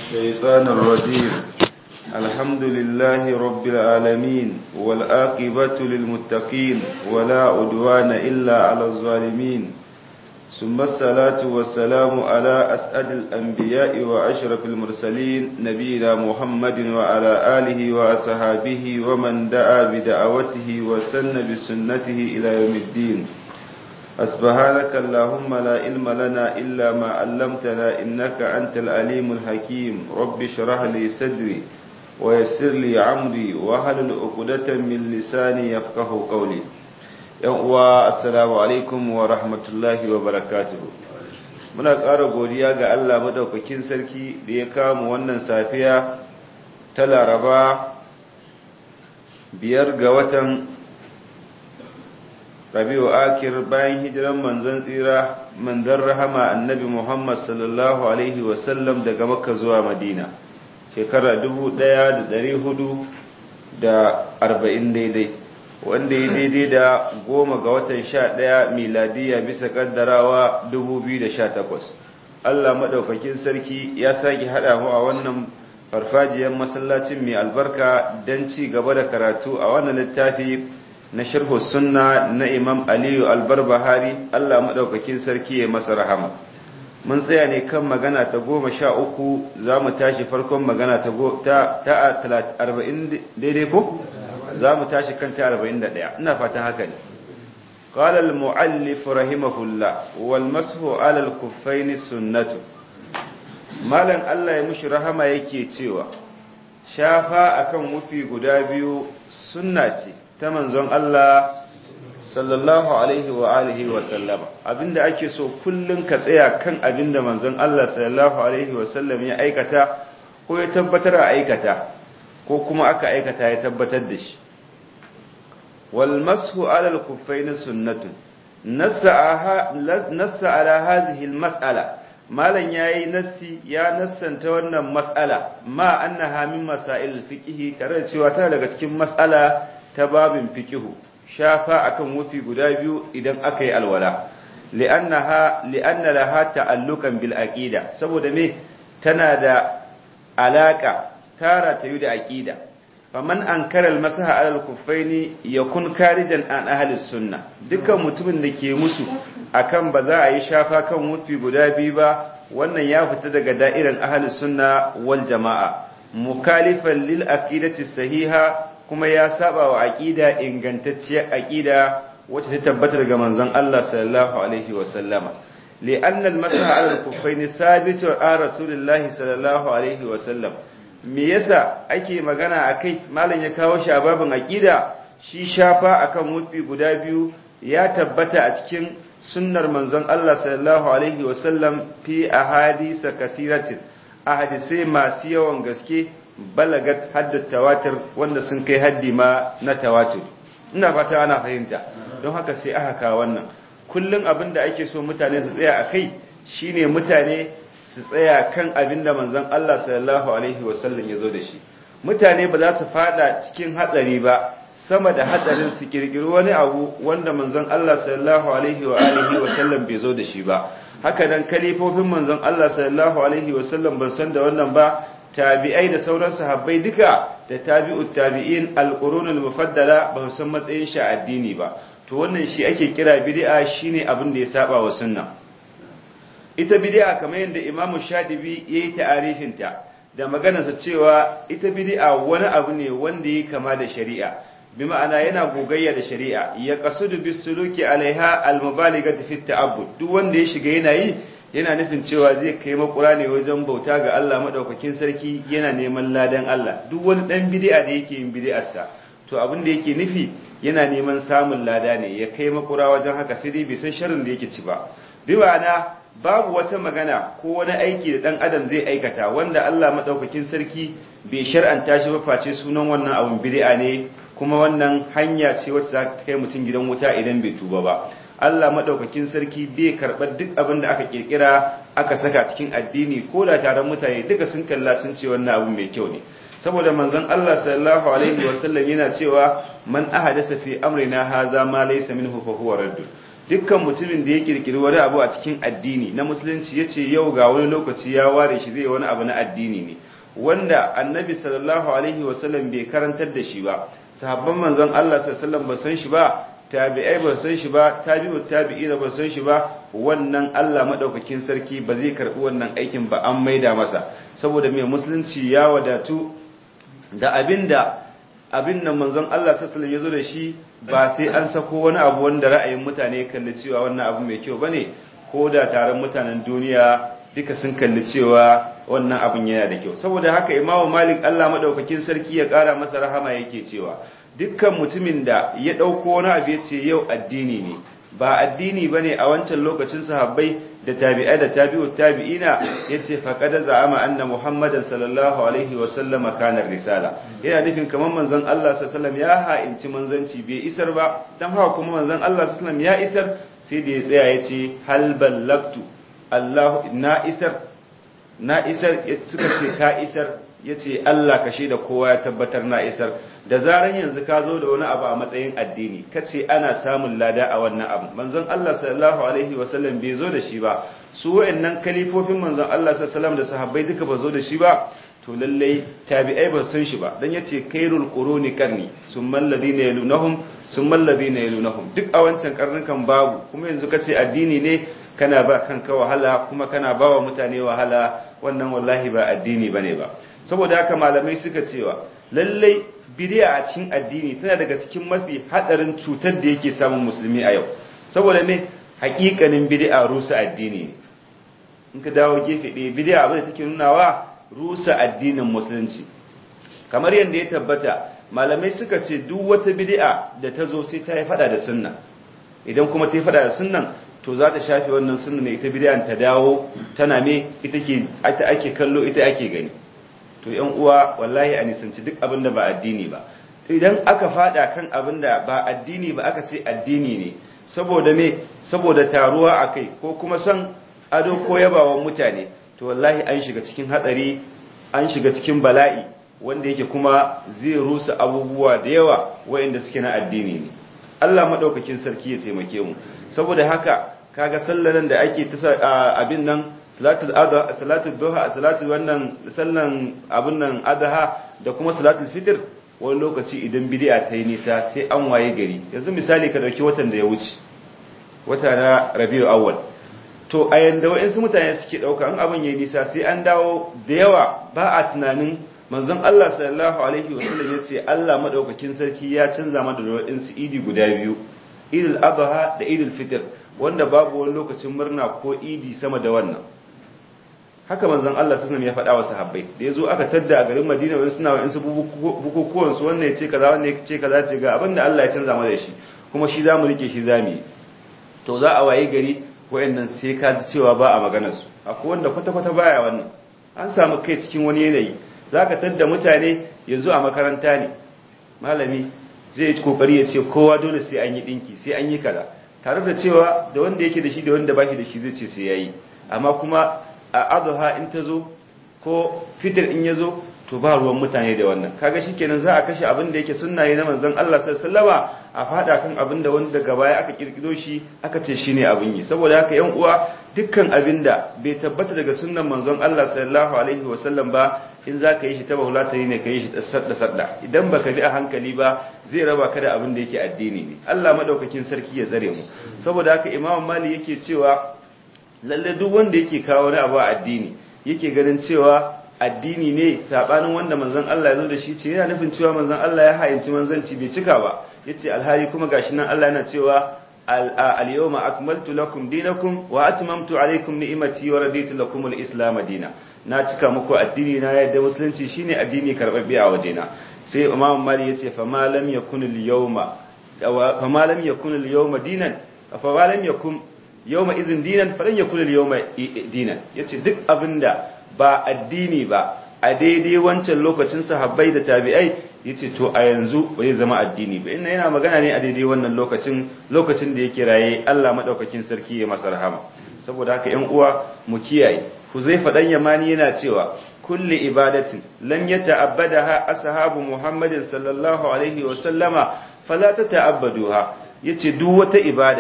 الشيطان الرجيم الحمد لله رب العالمين والآقبة للمتقين ولا عدوان إلا على الظالمين ثم الصلاة والسلام على أسعد الأنبياء وأشرف المرسلين نبينا محمد وعلى آله وأصحابه ومن دعا بدعوته وسن بسنته إلى يوم الدين أسبحانك اللهم لا علم لنا إلا ما علمتنا إنك أنت العليم الحكيم رب اشرح لي صدري ويسر لي عمري وهل عقدة من لساني يفقه قولي السلام عليكم ورحمة الله وبركاته muna ƙara godiya ga Allah madaukakin sarki da ya kama wannan safiya ta laraba biyar ga watan rabi'u akir bayan hijiran manzon tsira manzon rahama annabi muhammad sallallahu alaihi wasallam daga makka zuwa madina shekara 1440 daidai wanda ya daidai da goma ga watan sha ɗaya miladiya bisa kaddarawa 2018 allah maɗaukakin sarki ya sake haɗa mu a wannan farfajiyar masallacin mai albarka don ci gaba da karatu a wannan littafi na sharhu sunna na imam aliyu albarbahari allah maɗaukakin sarki ya masa rahama mun tsaya ne kan magana ta goma sha uku za mu tashi farkon magana ta arba'in daidai ko za mu tashi kan ta arba'in da ɗaya ina fatan haka ne قال المؤلف رحمه الله والمسح على الكفين سنة مالن الله ya mushi rahama yake cewa shafa akan wufi guda biyu sunna ce ta manzon Allah sallallahu alaihi wa alihi wa sallama abinda ake so kullun ka tsaya kan abinda manzon Allah sallallahu alaihi wa sallam ya aikata ko ya tabbatar a aikata ko kuma aka aikata ya tabbatar da shi wal mashu ala al kuffain sunnatun nassa ala hadhihi al mas'ala malan yayi nassi ya nassanta wannan mas'ala ma annaha min masail fiqhi tare da cewa tana daga cikin mas'ala ta babin fiqihu shafa akan wufi guda biyu idan aka yi alwala li'annaha li'anna laha ta'alluqan bil aqida saboda me tana da alaka tara ta yi da aqida faman ankara al masaha ala al kuffaini yakun karijan an ahli sunna dukkan mutumin da ke musu akan ba za a yi shafa kan wufi guda biyu ba wannan ya fita daga da'iran ahli sunna wal jama'a mukalifan lil aqidati sahiha kuma ya saba wa aqida ingantacciyar aqida wacce ta tabbata daga manzon Allah sallallahu alaihi wa sallama li'anna al-masaha 'ala al-kuffayn sabitu an rasulillahi sallallahu alaihi wa sallam me yasa ake magana akai malam ya kawo shi a babin aqida shi shafa akan wufi guda biyu ya tabbata a cikin sunnar manzon Allah sallallahu alaihi wa sallam fi ahadisa kasiratin ahadisai masu yawan gaske balagat haddar tawatir wanda sun kai haddi ma na tawatir ina fata ana fahimta don haka sai aka kawo wannan kullum abin da ake so mutane su tsaya a kai shine mutane su tsaya kan abin da manzon Allah sallallahu alaihi wasallam ya zo da shi mutane ba za su fada cikin hatsari ba sama da hatsarin su kirkiri wani abu wanda manzon Allah sallallahu alaihi wa alihi wasallam bai zo da shi ba haka nan kalifofin manzon Allah sallallahu alaihi wasallam ban san da wannan ba tabi'ai da sauran sahabbai duka da tabi'ut tabi'in al-qurunul mufaddala ba san matsayin shi addini ba to wannan shi ake kira bid'a shine abin da ya saba wa sunna ita bid'a kamar yadda imamu shadibi yayi ta'arifin ta da maganarsa cewa ita bid'a wani abu ne wanda yake kama da shari'a bi ma'ana yana gogayya da shari'a ya qasudu bisuluki alaiha al-mubalighati fi ta'abbud duk wanda ya shiga yana yi yana nufin cewa zai kai makura ne wajen bauta ga Allah madaukakin sarki yana neman ladan Allah duk wani dan bid'a da yake yin bid'arsa to abin da yake nufi yana neman samun lada ne ya kai makura wajen haka sai dai bai san sharrin da yake ci ba bi ma'ana babu wata magana ko wani aiki da dan adam zai aikata wanda Allah madaukakin sarki bai shar'anta shi ba face sunan wannan abun bid'a ne kuma wannan hanya ce wacce za ta kai mutum gidan wuta idan bai tuba ba Allah madaukakin sarki bai karɓar duk abin da aka kirkira aka saka cikin addini ko da taron mutane duka sun kalla sun ce wannan abu mai kyau ne saboda manzon Allah sallallahu alaihi wasallam yana cewa man ahadasa fi amrina haza ma laysa minhu fa huwa radd dukkan mutumin da ya kirkiri wani abu a cikin addini na musulunci ya ce yau ga wani lokaci ya ware shi zai wani abu na addini ne wanda annabi sallallahu alaihi wasallam bai karantar da shi ba sahabban manzon Allah sallallahu ba san shi ba tabi'ai ba san shi ba tabi'u tabi'ina ba san shi ba wannan Allah madaukakin sarki ba zai karbi wannan aikin ba an maida masa saboda mai musulunci ya wadatu da abinda abin nan manzon Allah sallallahu ya zo da shi ba sai an sako wani abu wanda ra'ayin mutane kalli cewa wannan abu mai kyau bane ko da taron mutanen duniya duka sun kalli cewa wannan abin yana da kyau saboda haka imamu malik Allah madaukakin sarki ya kara masa rahama yake cewa dukkan mutumin da ya dauko wani abu yace yau addini ne ba addini bane a wancan lokacin sahabbai da tabi'ai da tabi'u tabi'ina yace faqad za'ama anna muhammadan sallallahu alaihi wa sallama kana risala yana nufin kaman manzon Allah sallallahu alaihi wasallam ya ha'inci manzanci bai isar ba dan haka kuma manzon Allah sallallahu alaihi wasallam ya isar sai da ya tsaya yace hal ballagtu Allah na isar na isar suka ce ka isar yace Allah ka da kowa ya tabbatar na isar da zaran yanzu ka zo da wani abu a matsayin addini kace ana samun lada a wannan abu manzon Allah sallallahu alaihi wasallam bai zo da shi ba su wayannan kalifofin manzon Allah sallallahu alaihi wasallam da sahabbai duka ba zo da shi ba to lallai tabi'ai ba san shi ba dan yace khairul quruni qarni summal ladina yalunhum summal ladina yalunhum duk a wancan karnin kan babu kuma yanzu kace addini ne kana ba kanka wahala kuma kana ba wa mutane wahala wannan wallahi ba addini bane ba saboda haka malamai suka cewa lallai bid'a a cikin addini tana daga cikin mafi hadarin cutar da yake samun musulmi a yau saboda me hakikanin bid'a rusa addini ne in ka dawo gefe ɗaya bid'a abin da take nunawa rusa addinin musulunci kamar yadda ya tabbata malamai suka ce duk wata bid'a da ta zo sai ta yi fada da sunna idan kuma ta yi fada da sunnan to za ta shafe wannan sunna ne ita bid'an ta dawo tana me ita ke ita ake kallo ita ake gani to yan uwa wallahi a nisanci duk abin da ba addini ba idan aka fada kan abin da ba addini ba aka ce addini ne saboda me saboda taruwa akai ko kuma san ado ko yabawan mutane to wallahi an shiga cikin hatsari an shiga cikin bala'i wanda yake kuma zai rusa abubuwa da yawa waɗanda suke na addini ne Allah madaukakin sarki ya taimake mu saboda haka kaga sallalan da ake ta abin nan salatul adha salatul duha salatul wannan sallan abin nan adha da kuma salatul fitr wani lokaci idan bid'a ta yi nisa sai an waye gari yanzu misali ka dauki watan da ya wuce wata na rabiul awwal to a yanda wa'insu mutane suke ɗauka an abin yayi nisa sai an dawo da yawa ba a tunanin manzon Allah sallallahu alaihi wasallam ya ce Allah madaukakin sarki ya canza mana da wa'insu idi guda biyu idul adha da idul fitr wanda babu wani lokacin murna ko idi sama da wannan haka manzon Allah sallallahu ya faɗa wa sahabbai da yazo aka tadda a garin Madina wani suna wa'insu bukukuwan su wannan ya ce kaza wannan ya ce kaza ce ga abinda Allah ya canza mana da shi kuma shi zamu rike shi zamu yi to za a waye gari wayannan sai ka ji cewa ba a maganar su akwai wanda kwata-kwata baya wannan an samu kai cikin wani yanayi zaka tadda mutane yanzu a makaranta ne malami zai yi kokari ya ce kowa dole sai an yi dinki sai an yi kaza tare da cewa da wanda yake da shi da wanda baki da shi zai ce sai yayi amma kuma a adha in ta zo ko fitir in ya zo to ba ruwan mutane da wannan kaga shikenan za a kashe abin da yake sunna ne na manzon Allah sallallahu alaihi wasallama a fada kan abin da wanda daga baya aka kirkiro shi aka ce shine abin yi saboda haka yan uwa dukkan abin da bai tabbata daga sunnan manzon Allah sallallahu alaihi wasallam ba in za ka yi shi ta bahula ta yi ne ka yi shi sadda sadda idan baka bi a hankali ba zai raba ka da abin da yake addini ne Allah madaukakin sarki ya tsare mu saboda haka Imam Mali yake cewa lalle duk wanda yake kawo wani abu a addini yake ganin cewa addini ne sabanin wanda manzon Allah ya zo da shi ce yana nufin cewa manzon Allah ya hayinci manzanci bai cika ba yace alhali kuma gashi nan Allah yana cewa al-yawma akmaltu lakum dinakum wa atmamtu alaykum ni'mati wa raditu lakum al-islam dina na cika muku addini na yadda musulunci shine addini karbabbe a wajena sai imam mali yace fa ma lam yakun al-yawma fa ma lam yakun al-yawma dinan fa ma lam yakun yawma izin dinan fa lan yakun al-yawma dinan yace duk abinda ba addini ba a daidai wancan lokacin sahabbai da tabi'ai yace to a yanzu ba zai zama addini ba inna yana magana ne a daidai wannan lokacin lokacin da yake raye Allah madaukakin sarki ya masa rahama saboda haka ƴan uwa mu kiyaye Huzaifa dan Yamani yana cewa kulli ibadatin lam yata'abbadaha ashabu Muhammadin sallallahu alaihi wa sallama fala tata'abbaduha yace duk wata ibada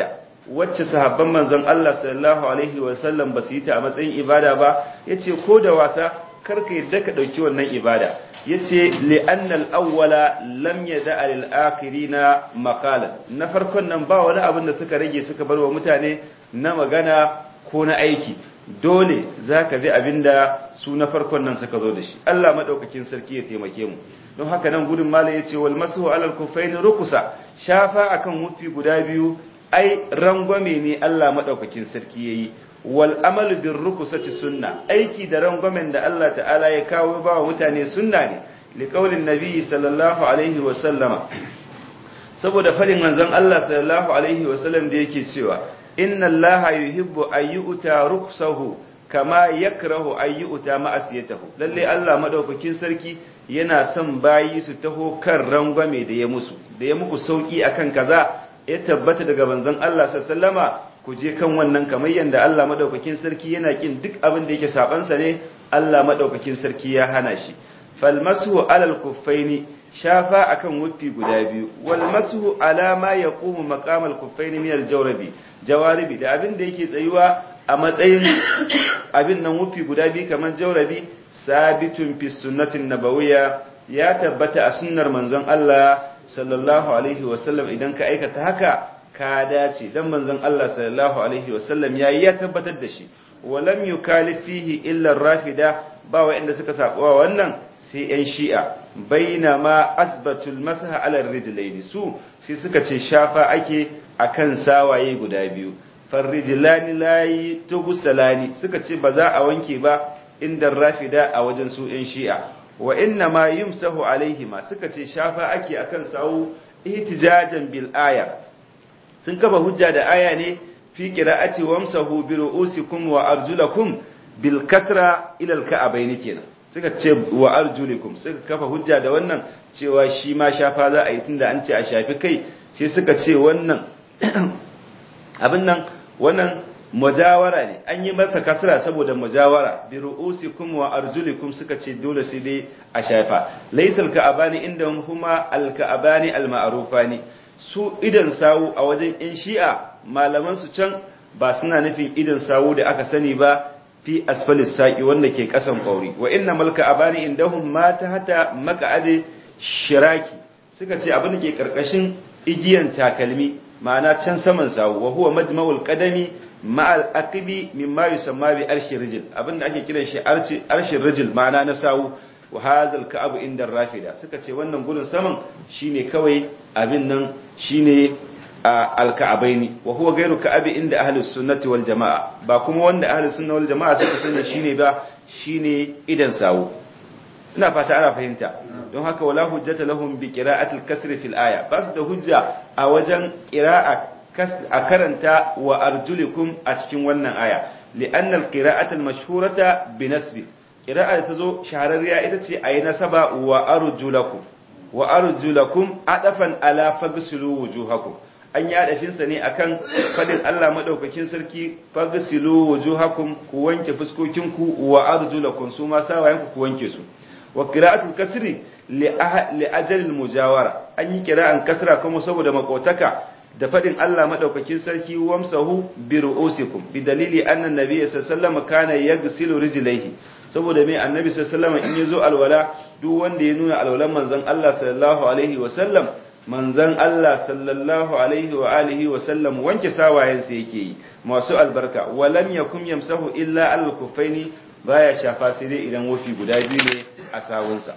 wacce sahabban manzon Allah sallallahu alaihi wasallam ba su yi ta a matsayin ibada ba yace ko da wasa karka yadda ka dauki wannan ibada yace li'anna al-awwala lam yada'a lil akhirina maqalan na farkon nan ba wani abin da suka rage suka bar wa mutane na magana ko na aiki dole zaka bi abinda su na farkon nan suka zo da shi Allah madaukakin sarki ya taimake mu don haka nan gudun mala yace wal masu alal kufaini rukusa shafa akan wufi guda biyu ai rangwame ne Allah madaukakin sarki yayi wal amalu bir rukusati sunna aiki da rangwamen da Allah ta'ala ya kawo ba wa mutane sunna ne li qaulin nabi sallallahu alaihi wa sallama saboda farin manzon Allah sallallahu alaihi wa sallam da yake cewa inna allaha yuhibbu ayyuta ruksahu kama yakrahu ayyuta ma'asiyatahu lalle Allah madaukakin sarki yana son bayi su taho kan rangwame da ya musu da ya muku sauki akan kaza ya tabbata daga manzon Allah sallama ku je kan wannan kamar yanda Allah madaukakin sarki yana kin duk abin da yake saban sa ne Allah madaukakin sarki ya hana shi fal masu alal kuffaini shafa akan wuffi guda biyu wal masu ala ma yaqumu maqamal kuffaini min al jawrabi jawaribi da abin da yake tsayuwa a matsayin abin nan wufi guda biyu kamar jaurabi sabitun fi sunnatin nabawiyya ya tabbata a sunnar manzon Allah sallallahu alaihi wasallam idan ka aikata haka ka dace dan manzon Allah sallallahu alaihi wasallam yayi ya tabbatar da shi walam yukalif fihi illa rafida ba wa'anda suka sabuwa wannan sai yan shi'a bainama asbatul masaha ala rijlaini su sai suka ce shafa ake akan sawaye guda biyu farrijilani layi tugusalani suka ce ba za a wanke ba inda rafida a wajen su yan shi'a wa inna ma yumsahu alaihima suka ce shafa ake akan sawu ihtijajan bil aya sun kafa hujja da aya ne fi qira'ati wamsahu bi ru'usikum wa arjulakum bil kasra ila al ka'abaini kenan suka ce wa arjulikum suka kafa hujja da wannan cewa shi ma shafa za a yi tunda an ce a shafi kai sai suka ce wannan abin nan wannan mujawara ne an yi masa kasra saboda mujawara bi ru'usikum wa arjulikum suka ce dole sai dai a shafa laysal ka'abani inda huma al ka'abani al ma'rufani su idan sawu a wajen in shi'a malaman su can ba suna nufin idan sawu da aka sani ba fi asfalis saqi wanda ke kasan kauri wa inna mal ka'abani indahum ma tahta maq'adi shiraki suka ce abin da ke karkashin igiyan takalmi ma'ana can saman sawu wa huwa majma'ul qadami ma'al aqibi mimma yusamma bi arshi rijl abinda ake kiran shi arshi arshi rijl ma'ana na sawu wa hadha al inda rafida suka ce wannan gurin saman shine kawai abin nan shine al-ka'abaini wa huwa ghayru ka'abi inda ahlus sunnati wal jamaa ba kuma wanda ahlus sunna wal jamaa suka sani shine ba shine idan sawu ina fata ana fahimta don haka wala hujjata lahum bi qira'ati al-kasr fil aya ba su da hujja a wajen qira'a a karanta wa arjulikum a cikin wannan aya li'anna al-qira'ata al-mashhurata bi nasbi qira'a da tazo shahararriya ita ce ayi nasaba wa arjulakum wa arjulakum adafan ala fagsilu wujuhakum an yi adafin sa ne akan fadin Allah madaukakin sarki fagsilu wujuhakum ku wanke fuskokinku wa arjulakum su ma sawayenku ku wanke su wa qira'atul kasri li ajal mujawara an yi qira'an kasra kuma saboda makotaka da fadin Allah madaukakin sarki wamsahu bi ru'usikum bi dalili anna nabiyyi sallallahu kana yaghsilu rijlaihi saboda mai annabi sallallahu in yazo alwala duk wanda ya nuna alwalan manzon Allah sallallahu alaihi wa sallam manzon Allah sallallahu alaihi wa alihi wa sallam wanke sawayensa yake yi masu albarka walam yakum yamsahu illa al-kuffaini baya shafa sai dai idan wofi guda biyu ne a sawunsa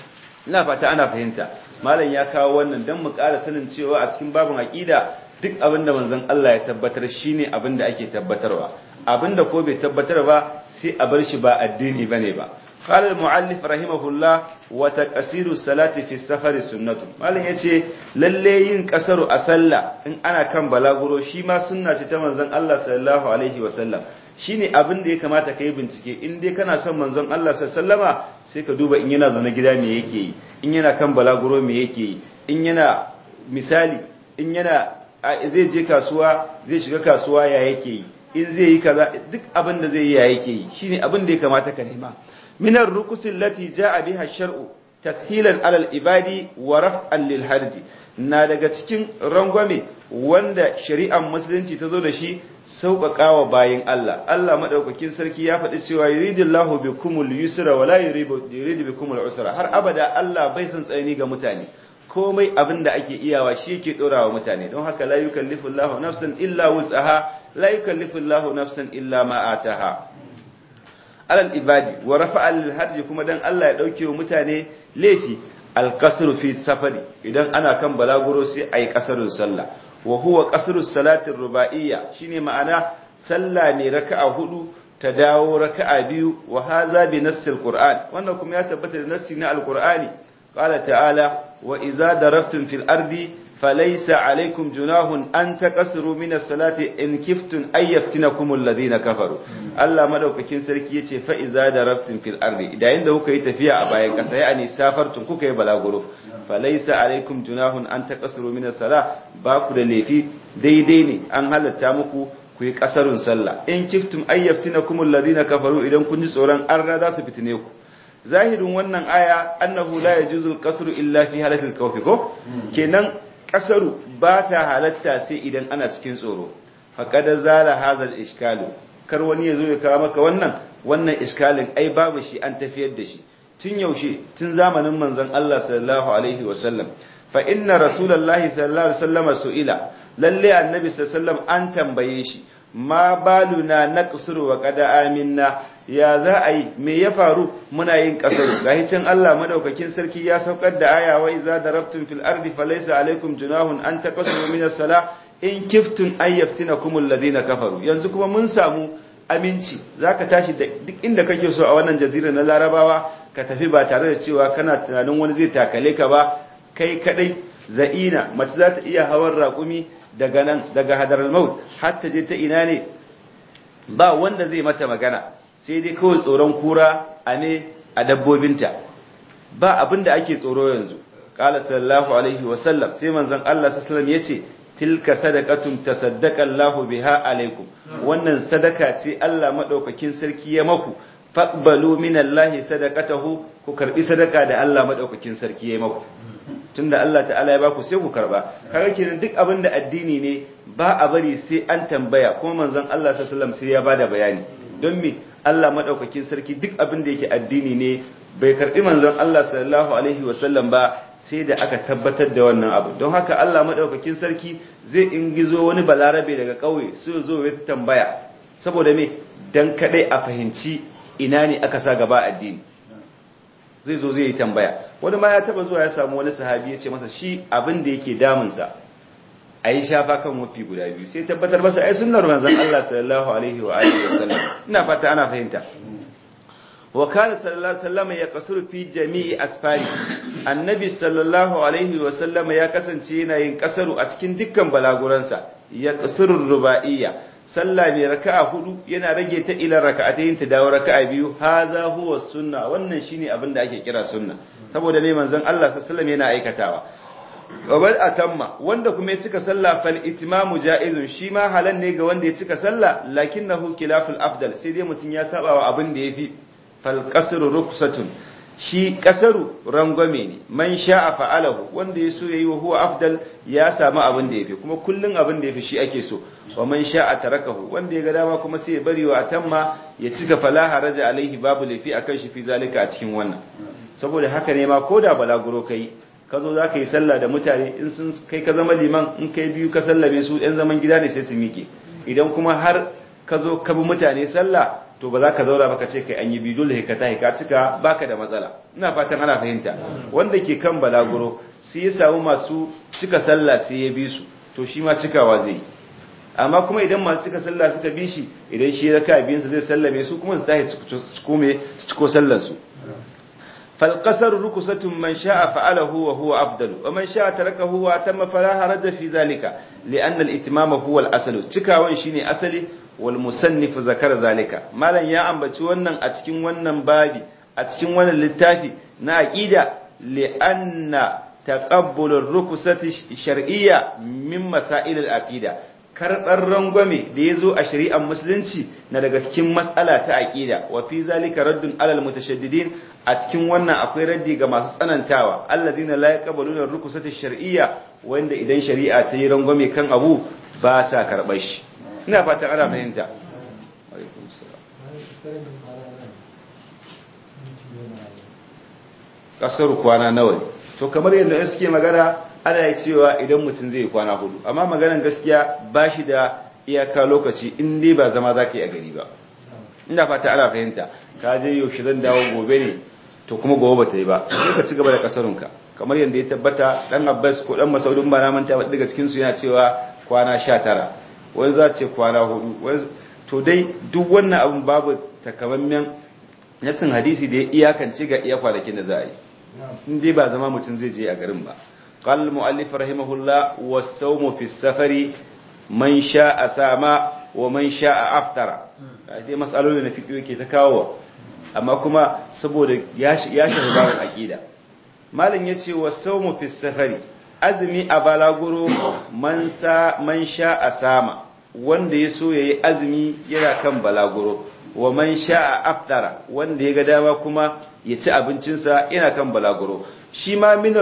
ina fata ana fahimta malam ya kawo wannan dan mu ƙara sanin cewa a cikin babin aqida duk abin da manzon Allah ya tabbatar shine abin da ake tabbatarwa abin da ko bai tabbatar ba sai a bar shi ba addini bane ba قال المؤلف رحمه الله وتقصير الصلاه في السفر سنه malam yace lalle yin kasaru a sallah in ana kan balaguro shi ma sunna ce ta manzon Allah sallallahu alaihi wasallam shine abin da ya kamata kai bincike in dai kana son manzon Allah sallallahu sai ka duba in yana zaune gida me yake yi in yana kan balaguro me yake yi in yana misali in yana zai je kasuwa zai shiga kasuwa ya yake yi in zai yi kaza duk abin da zai yi ya yake yi shine abin da ya kamata ka nema minar rukusin lati ja'a biha shar'u tashilan alal ibadi wa raf'an lil harji na daga cikin rangwame wanda shari'ar musulunci ta zo da shi sauƙaƙawa bayin Allah Allah madaukakin sarki ya faɗi cewa yuridullahu bikumul yusra wa la yuridu bikumul usra har abada Allah bai san tsayani ga mutane komai abin da ake iyawa shi yake dorawa mutane don haka la yukallifullahu nafsan illa wus'aha la yukallifullahu nafsan illa ma ataha alal ibadi wa rafa'a lil harji kuma dan Allah ya dauke wa mutane laifi al-qasru fi safari idan ana kan balaguro sai ayi qasrun sallah wa huwa qasru salatin ruba'iyya shine ma'ana sallah mai raka'a hudu ta dawo raka'a biyu wa hadha bi nassil qur'an wannan kuma ya tabbata da nassi na al-qur'ani qala ta'ala wa idza darabtum fil ardi falaysa alaykum junahun an taqasru min as-salati in kiftun ay yaftinakum alladhina kafaru Allah madaukakin sarki yace fa idza darabtum fil ardi idan da kuka yi tafiya a bayan kasa ya ani safartun kuka yi balaguro falaysa alaykum junahun an taqasru min as-salah ba ku da laifi daidai ne an halatta muku ku yi kasarun sallah in kiftum ay yaftinakum alladhina kafaru idan kun ji tsoron an za su fitine ku zahirin wannan aya annahu la yajuzul qasru illa fi halatil khawf ko kenan kasaru ba ta halatta sai idan ana cikin tsoro faqad zala hadha iskalu kar wani yazo ya kawo maka wannan wannan iskalin ai babu shi an tafiyar da shi tun yaushe tun zamanin manzon Allah sallallahu alaihi wasallam fa inna rasulullahi sallallahu alaihi wasallam su'ila lalle annabi sallallahu alaihi wasallam an tambaye shi ma baluna naqsuru wa qad aminna ya za a yi me ya faru muna yin kasaru gahi can Allah madaukakin sarki ya saukar da aya wa iza darabtum fil ardi falaysa alaikum junahun an taqasuru min as-sala in kiftun ay yaftinakum alladhina kafaru yanzu kuma mun samu aminci zaka tashi da duk inda kake so a wannan jazira na larabawa ka tafi ba tare da cewa kana tunanin wani zai takale ka ba kai kadai za'ina mace za ta iya hawan raƙumi daga nan daga hadar maut har ta je ta ina ne ba wanda zai mata magana sai dai kawai tsoron kura a ne a dabbobinta ba abin da ake tsoro yanzu qala sallallahu alaihi wasallam sai manzon Allah sallallahu alaihi wasallam yace tilka sadaqatun tasaddaqa Allahu biha alaikum wannan sadaka ce Allah madaukakin sarki ya maku faqbalu minallahi sadaqatahu ku karbi sadaka da Allah madaukakin sarki ya maku tunda Allah ta'ala ya baku sai ku karba kaga kenan duk abin da addini ne ba a bari sai an tambaya kuma manzon Allah sallallahu alaihi wasallam sai ya bada bayani don me Allah madaukakin sarki duk abin da yake addini ne bai karbi manzon Allah sallallahu alaihi wasallam ba sai da aka tabbatar da wannan abu don haka Allah madaukakin sarki zai ingizo wani balarabe daga kauye su zo ya tambaya saboda me dan kadai a fahimci ina ne aka sa gaba addini zai zo zai yi tambaya wani ma ya taba zuwa ya samu wani sahabi ya ce masa shi abin da yake damunsa a yi shafa kan wafi guda biyu sai tabbatar masa ai sunnar manzon Allah sallallahu alaihi wa alihi wasallam ina fata ana fahimta wa kana sallallahu alaihi wasallam ya kasuru fi jami'i asfari annabi sallallahu alaihi wasallam ya kasance yana yin kasaru a cikin dukkan balaguransa ya kasuru ruba'iyya sallah mai raka'a hudu yana rage ta ila raka'atayn ta dawo raka'a biyu haza huwa sunna wannan shine abin da ake kira sunna saboda mai manzon Allah sallallahu alaihi wasallam yana aikatawa qabal atamma wanda kuma ya cika sallah fal itimamu jaizun shi ma halan ne ga wanda ya cika sallah lakinnahu khilaful afdal sai dai mutun ya saba wa abin da yafi fal qasru rukhsatun shi kasaru rangwame ne man sha'a fa'alahu wanda ya so yayi wa huwa afdal ya samu abin da yafi kuma kullun abin da yafi shi ake so wa man sha'a tarakahu wanda ya ga dama kuma sai ya bari wa atamma ya cika falaha raja alaihi babu lafi akan shi fi zalika a cikin wannan saboda haka ne ma koda balaguro kai ka zo za ka yi sallah da mutane in sun kai ka zama liman in kai biyu ka sallame su yan zaman gida ne sai su miƙe idan kuma har ka zo ka bi mutane sallah to ba za ka zaura ba ka ce kai an yi biyu dole ka tahi ka cika baka da matsala ina fatan ana fahimta wanda ke kan balaguro sai ya samu masu cika sallah sai ya bi su to shi ma cikawa zai yi amma kuma idan masu cika sallah suka bi shi idan shi raka biyunsa zai sallame su kuma su tahi su kome su ciko sallar su فالقصر ركسة من شاء فعله وهو أفضل ومن شاء تركه وأتم فلا حرج في ذلك لأن الإتمام هو الأصل تكاوان شيني أصلي والمصنف ذكر ذلك ما لن يأمبت ونن أتكين ونن بابي أتكين ونن للتافي نأكيد لأن تقبل الركسة الشرعية من مسائل الأكيدة karɓar rangwame da ya zo a shari'ar musulunci na daga cikin matsala ta aƙida wa fi zalika raddun alal mutashaddidin a cikin wannan akwai raddi ga masu tsanantawa allazina la yaqbaluna rukusati shar'iyya wanda idan shari'a ta yi rangwame kan abu ba sa karɓar shi ina fatan ana fahimta kasar kwana nawa ne to kamar yadda suke magana ana yi cewa idan mutum zai kwana hudu amma maganan gaskiya ba shi da iyaka lokaci in dai ba zama za ka yi a gari ba ina fata ana fahimta ka je yaushe zan dawo gobe ne to kuma gobe ba ta yi ba sai ka ci gaba da kasarunka kamar yadda ya tabbata dan abbas ko dan masaudin ba na manta ba daga cikin su yana cewa kwana sha tara wani za ce kwana hudu to dai duk wannan abin babu takamammen nasin hadisi da ya iyakance ga iya kwanakin da za a yi in dai ba zama mutum zai je a garin ba قال المؤلف رحمه الله والصوم في السفر من شاء سام ومن شاء افطر dai matsalolin na fiƙi yake ta kawo amma kuma saboda ya shafi babin aƙida malin ya ce wasaumu fi safari azumi a balaguro man sha a sama wanda ya so ya yi azumi yana kan balaguro wa man sha a aftara wanda ya ga dama kuma ya ci abincinsa yana kan balaguro shi ma minar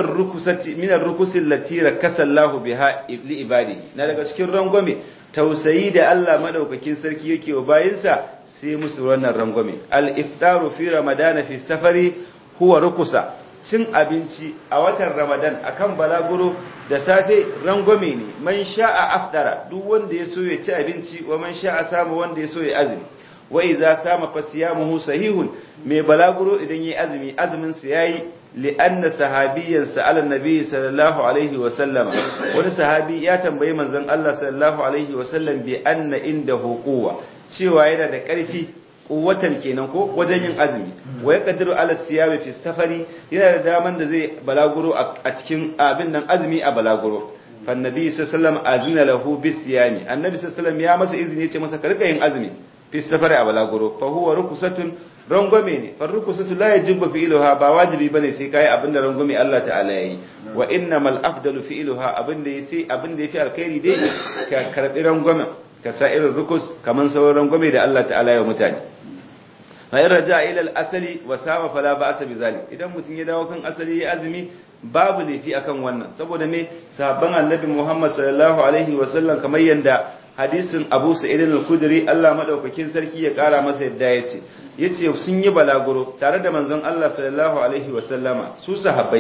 rukusin latira kasallahu biha li ibadi na daga cikin rangwame tausayi da Allah madaukakin sarki yake wa bayinsa sai musu wannan rangwame al-iftaru fi ramadana fi safari huwa rukusa cin abinci a watan ramadan akan balaguro da safe rangwame ne man sha'a aftara duk wanda ya so ya ci abinci wa man sha'a samu wanda ya so ya azumi wa idza sama fasiyamuhu sahihun mai balaguro idan yayi azumi azumin sa yayi li'anna sahabiyyan sa'ala nabi sallallahu alaihi wa sallama wani sahabi ya tambayi manzon Allah sallallahu alaihi wa sallam bi anna indahu quwwa cewa yana da ƙarfi kuwatan kenan ko wajen yin azumi wa ya kadiru ala siyami fi safari yana da daman da zai balaguro a cikin abin nan azumi a balaguro fan nabi sallallahu alaihi azina lahu bis siyami annabi sallallahu ya masa izini ya ce masa ka rika yin azumi fi safari a balaguro fa huwa rukusatun rangwame ne fa rukusatu la yajibu fi'luha ba wajibi bane sai kai abin da rangwame Allah ta'ala yayi wa innamal afdalu fi'luha abin da yace abin da yafi alkhairi dai ka karbi rangwamen ka sa irin rukus kaman sauran rangwame da Allah ta'ala ya mutane fa in raja ila al-asali wa sama fala ba'sa bi zalik idan mutun ya dawo kan asali ya azumi babu laifi akan wannan saboda me sahabban annabi Muhammad sallallahu alaihi wa sallam kamar yanda hadisin Abu Sa'id al-Khudri Allah madaukakin sarki ya kara masa yadda yace yace sun yi balaguro tare da manzon Allah sallallahu alaihi wa sallama su sahabbai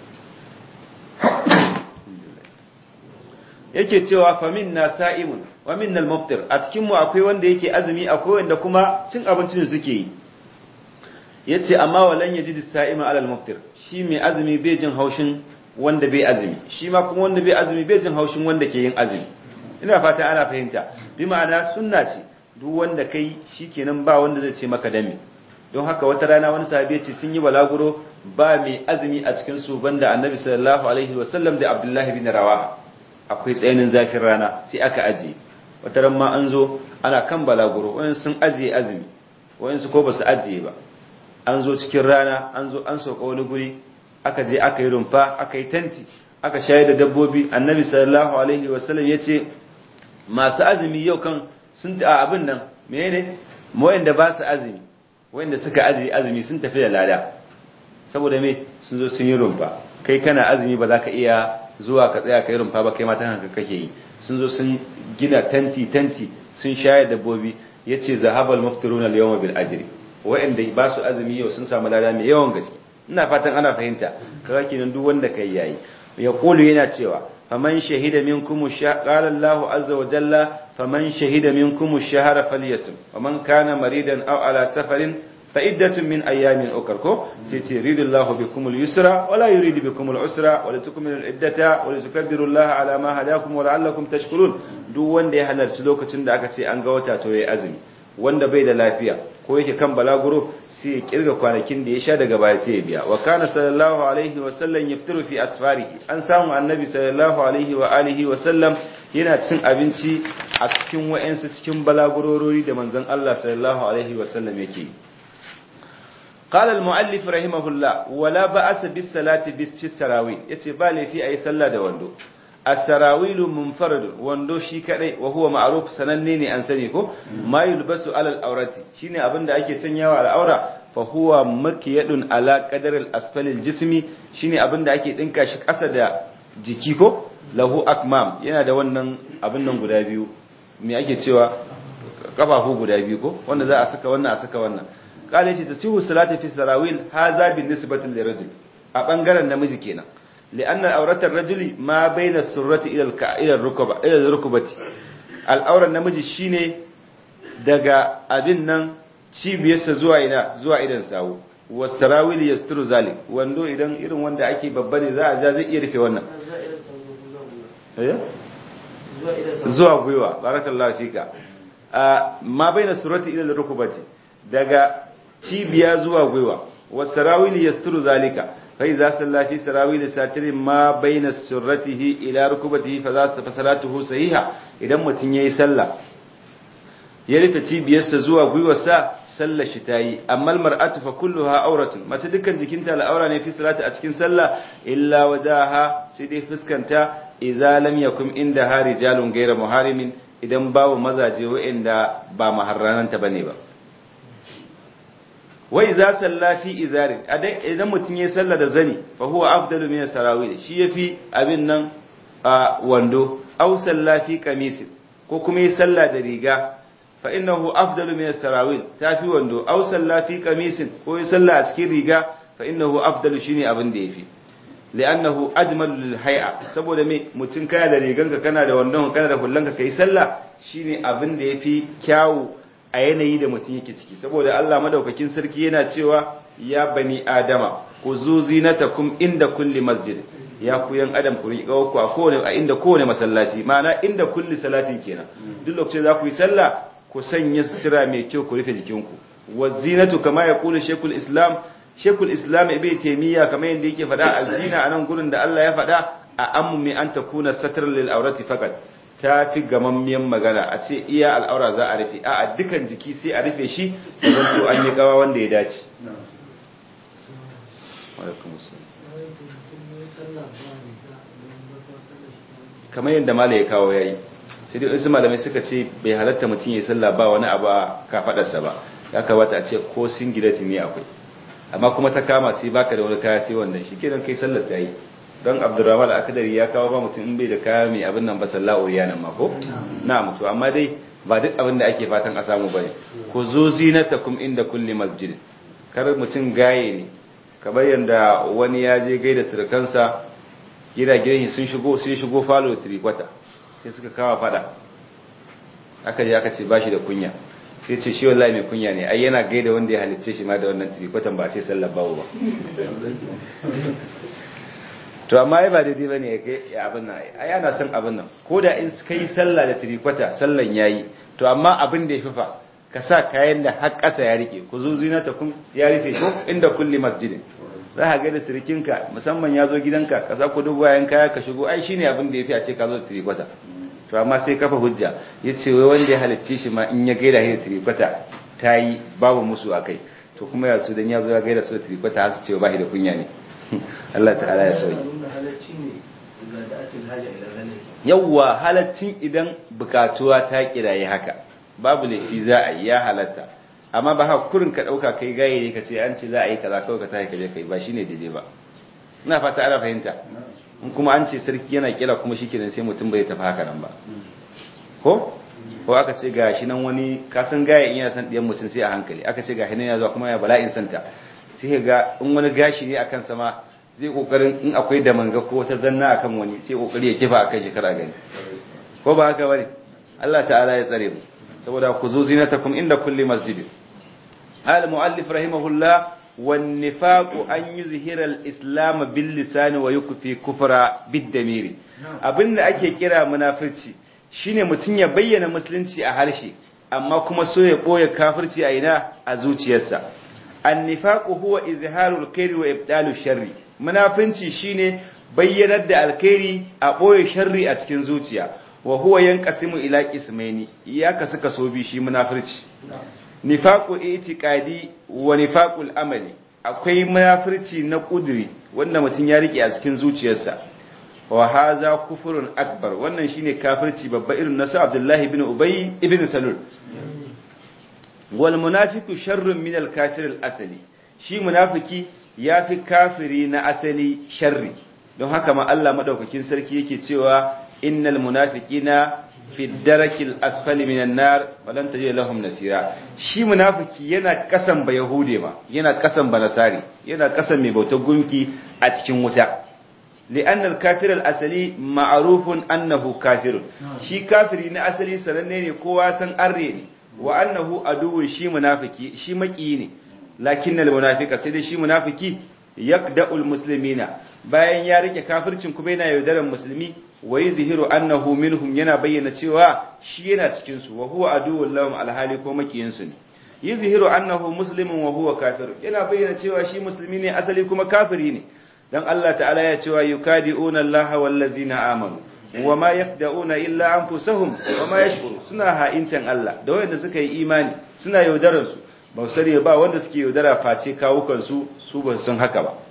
yake cewa famin na sa'imun wa min al muftir a cikin mu akwai wanda yake azumi akwai wanda kuma cin abincin suke yi yace amma walan yaji sa'ima alal muftir shi mai azumi bai jin haushin wanda bai azumi shi ma kuma wanda bai azumi bai jin haushin wanda ke yin azumi ina fata ana fahimta bi ma'ana sunna ce duk wanda kai shikenan ba wanda zai ce maka dame don haka wata rana wani sahabi ya ce sun yi balaguro ba mai azumi a cikin su banda annabi sallallahu alaihi wasallam da abdullahi bin rawaha akwai tsayanin zafin rana sai aka ajiye wata ran ma an zo ana kan balaguro wayan sun ajiye azumi wayan su ko ba su ajiye ba an zo cikin rana an zo an sauka wani guri aka je aka yi rumfa aka yi tanti aka shayar da dabbobi annabi sallallahu alaihi wasallam ya ce masu azumi yau kan sun a abin nan menene wayanda ba su azumi wayanda suka ajiye azumi sun tafi da lada saboda me sun zo sun yi rumfa kai kana azumi ba za ka iya zuwa ka tsaya ka yi rumfa ba kai matan haka kake yi sun zo sun gina tanti tanti sun shayar dabbobi yace zahabal muftiruna al-yawma bil ajri wa'anda ba su azumi yau sun samu lada mai yawan gaske ina fatan ana fahimta kaga kenan duk wanda kai yayi ya kulu yana cewa faman shahida minkum qala Allahu azza wa jalla faman shahida minkum ash-shahra falyasum waman kana maridan aw ala safarin fa'iddatun min ayyamin ukar ko sai ce ridullahu bikumul yusra wala yuridu bikumul usra wala tukmilu iddata wala tukabbiru Allah ala ma hadakum wa la'allakum tashkurun duk wanda ya halarci lokacin da aka ce an ga wata to yayi azumi wanda bai da lafiya ko yake kan balaguro sai ya kirga kwanakin da ya sha daga baya sai ya biya wa kana sallallahu alaihi wa sallam yaftiru fi asfarihi an samu annabi sallallahu alaihi wa alihi wa sallam yana cin abinci a cikin wa'ansu cikin balagurorori da manzon Allah sallallahu alaihi wa sallam yake قال المؤلف رحمه الله ولا بأس بالصلاة في السراويل yace ba laifi ayi sallah da wando as-sarawilu munfarad wando shi kadai wa huwa ma'ruf sananne ne an sani ko ma yulbasu alal aurati shine abinda ake sanyawa al'aura fa huwa makiyadun ala qadar al-asfal al-jismi shine abinda ake dinka shi kasa da jiki ko lahu akmam yana da wannan abin nan guda biyu me ake cewa kafafu guda biyu ko wanda za a saka wannan a saka wannan kale shi tasihu salati fi sarawil hadha bin nisbati lirajul a bangaren namiji kenan لأن الأورة الرجل ما بين السرة إلى الك... إلى الركبة إلى الركبة الأورة النمجي شيني daga abin nan cibiyarsa zuwa ina zuwa idan sawu wasarawili yasturu zalik wando idan irin wanda ake babba ne za a ja zai iya rufe wannan zuwa gwiwa barakallahu fika ma baina surati ila rukubati daga cibiya zuwa gwiwa wasarawili yasturu zalika فإذا صلى في سراويل ساتر ما بين سرته إلى ركبته فصلاته صحيحة إذا متين يي صلى يرفع cibiyarsa zuwa gwiwarsa sallar shi tayi amma almar'atu fa kulluha auratun mace dukkan jikinta al'aura ne fi salati a cikin sallah illa wajaha sai dai fuskanta idza lam yakum inda ha rijalun ghayra muharimin idan babu mazaje wa'anda ba maharrananta bane ba wai za salla fi izarin idan mutum ya salla da zani fa huwa afdalu min sarawil shi yafi abin nan a wando aw salla fi qamis ko kuma ya salla da riga fa innahu afdalu min sarawil tafi wando aw salla fi qamis ko ya salla a cikin riga fa innahu afdalu shine abin da yafi li'annahu ajmalu lil hay'a saboda me mutum kana da riganka kana da wandon kana da hullanka kai sallah shine abin da yafi kyawu a yanayi da mutum yake ciki saboda Allah madaukakin sarki yana cewa ya bani adama ku zu zinatakum inda kulli masjid ya ku yan adam ku riƙa ku a kowane a inda kowane masallaci ma'ana inda kulli salatin kenan duk lokacin za ku yi sallah ku sanya sutura mai kyau ku rufe jikinku wa zinatu kama ya kula shekul islam shekul islam ibn taymiya kamar yadda yake faɗa azina anan gurin da Allah ya faɗa a ammu mi an takuna satr lil aurati faqat ta fi gamammiyan magana a ce iya al'aura za a rufe a dukan jiki sai a rufe shi don to an yi gawa wanda ya dace kamar yadda mala ya kawo yayi sai dai wasu malamai suka ce bai halatta mutum ya sallah ba wani abu ka fadarsa ba ya kamata a ce ko singileti ne akwai amma kuma ta kama sai baka da wani kaya sai wannan shi kenan kai sallar ta yi don abdurrahman akadari ya kawo ba mutum in bai da kaya mai abin nan ba sallahu ya nan mako na mutu amma dai ba duk abin da ake fatan a samu bane ku zo zinatakum inda kulli masjid kar mutum gaye ne kamar yanda wani ya je gaida surukansa gida gidan sun shigo sun shigo falo tirikwata sai suka kawo fada aka je aka ce bashi da kunya sai ce shi wallahi mai kunya ne ai yana gaida wanda ya halicce shi ma da wannan tirikwatan ba a ce sallar bawo ba to amma ai ba daidai bane ya abin nan ai ana son abin nan ko da in kai sallah da tirikwata sallan yayi to amma abin da yafi fa ka sa kayan da har ƙasa ya rike ku zo zinata kun ya rufe ko inda kulli masjidin za ka ga da sirikinka musamman ya zo gidanka ka sa ku dubu wayan kaya ka shigo ai shine abin da yafi a ce ka zo da tirikwata to amma sai kafa hujja yace wai wanda ya halicce shi ma in ya gaida shi da tirikwata tayi babu musu akai to kuma ya su dan ya zo ya gaida su da tirikwata har su ce ba shi da kunya ne Allah ta'ala ya sauyi yawwa halaccin idan bukatuwa ta kiraye haka babu laifi za a yi ya halatta amma ba haka kurin ka dauka kai gaye ne ka ce an ce za a yi kaza kawai ka tashi ka je kai ba shine daidai ba ina fata ana fahimta in kuma an ce sarki yana kira kuma shikenan sai mutum bai tafi haka nan ba ko ko aka ce ga shi nan wani kasan gaye in yana san diyan mutum sai a hankali aka ce ga shi nan ya zuwa kuma ya bala'in santa sai ga in wani gashi ne akan sama zai kokarin in akwai damanga ko wata zanna akan wani sai kokari ya kifa akan shi kara gani ko ba haka bane Allah ta'ala ya tsare mu saboda ku zo zinatakum inda kulli masjid al muallif rahimahullah wan nifaq an yuzhira al islam bil lisan wa yukfi kufra bid damiri abinda ake kira munafirci shine mutun ya bayyana musulunci a harshe amma kuma so ya boye kafirci a ina a zuciyarsa an nifaq huwa izharul khairi wa ibdalu sharri munafinci shine bayyanar da alkhairi a boye sharri a cikin zuciya wa huwa yanqasimu ila qismaini ya kasu kaso bi shi munafirci nifaqu itiqadi wa nifaqul amali akwai munafirci na kuduri wanda mutum ya rike a cikin zuciyarsa wa haza kufurun akbar wannan shine kafirci babba irin nasu Abdullahi ibn Ubay ibn Salul wal munafiqu sharrun min al kafir al asali shi munafiki yafi kafiri na asali sharri don haka ma Allah madaukakin sarki yake cewa innal munafiqina fi darakil asfali minan nar walan tajid lahum nasira shi munafiki yana kasan ba yahude ma yana kasan ba nasari yana kasan mai bautar gunki a cikin wuta li'anna al-kafir al-asali ma'rufun annahu kafirun shi kafiri na asali sananne ne kowa san arre ne wa annahu aduwwun shi munafiki shi maki ne lakinnal munafiqa sai dai shi munafiki yakda'ul muslimina bayan ya rike kafircin kuma yana yaudaran musulmi wa yuzhiru annahu minhum yana bayyana cewa shi yana cikin su wa huwa aduwwul lahum alhali ko makiyin su ne yuzhiru annahu muslimun wa huwa kafir yana bayyana cewa shi musulmi ne asali kuma kafiri ne dan Allah ta'ala ya cewa yukadi'una Allah wal ladzina amanu wa ma yakda'una illa anfusahum wa ma yashkuru suna ha'intan Allah da wanda suka yi imani suna yaudaran su ba sani ba wanda suke yaudara face kawukan su su ba san haka ba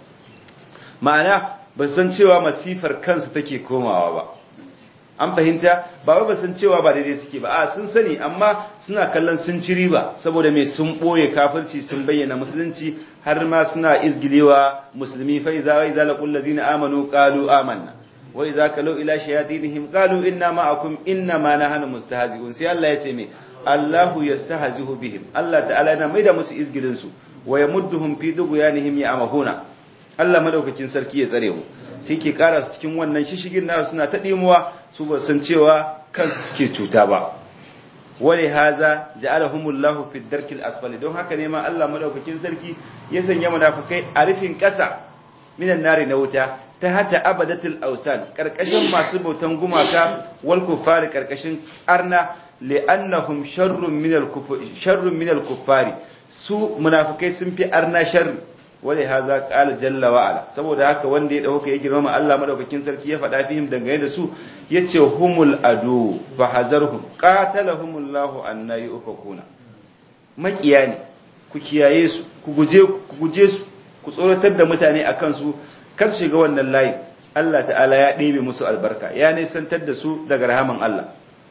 ma'ana ba san cewa masifar kansu take komawa ba an fahimta ba wai ba san cewa ba daidai suke ba a sun sani amma suna kallon sun ci riba saboda mai sun boye kafirci sun bayyana musulunci har ma suna izgilewa musulmi fa iza wa iza laqul ladzina amanu qalu amanna wa iza kalau ila shayatinihim qalu inna ma'akum inna ma nahnu mustahzi'un sai Allah ya ce me Allahu yastahzi'u bihim Allah ta'ala yana maida musu izgilin su wa yamudduhum fi dughyanihim ya'mahuna Allah madaukakin sarki ya tsare mu sai ke kara su cikin wannan shishigin nasu suna ta dimuwa su ba san cewa kansu suke cuta ba wale haza ja'alahumullahu fi darkil asfali don haka ne ma Allah madaukakin sarki ya sanya munafikai a rufin kasa minan nari na wuta ta hata abadatul ausan karkashin masu bautan gumaka wal kufari karkashin arna li'annahum sharrun minal kufari sharrun minal kufari su munafikai sun fi arna sharri wale haza qala jalla wa ala saboda haka wanda ya dauka ya girmama Allah madaukakin sarki ya faɗa fihim dangane da su yace humul adu fa hazarhum qatalahumullahu anna yufakuna makiya ne ku kiyaye su ku guje ku guje su ku tsoratar da mutane akan su kar shiga wannan layi Allah ta'ala ya ɗebe musu albarka ya nisantar da su daga rahaman Allah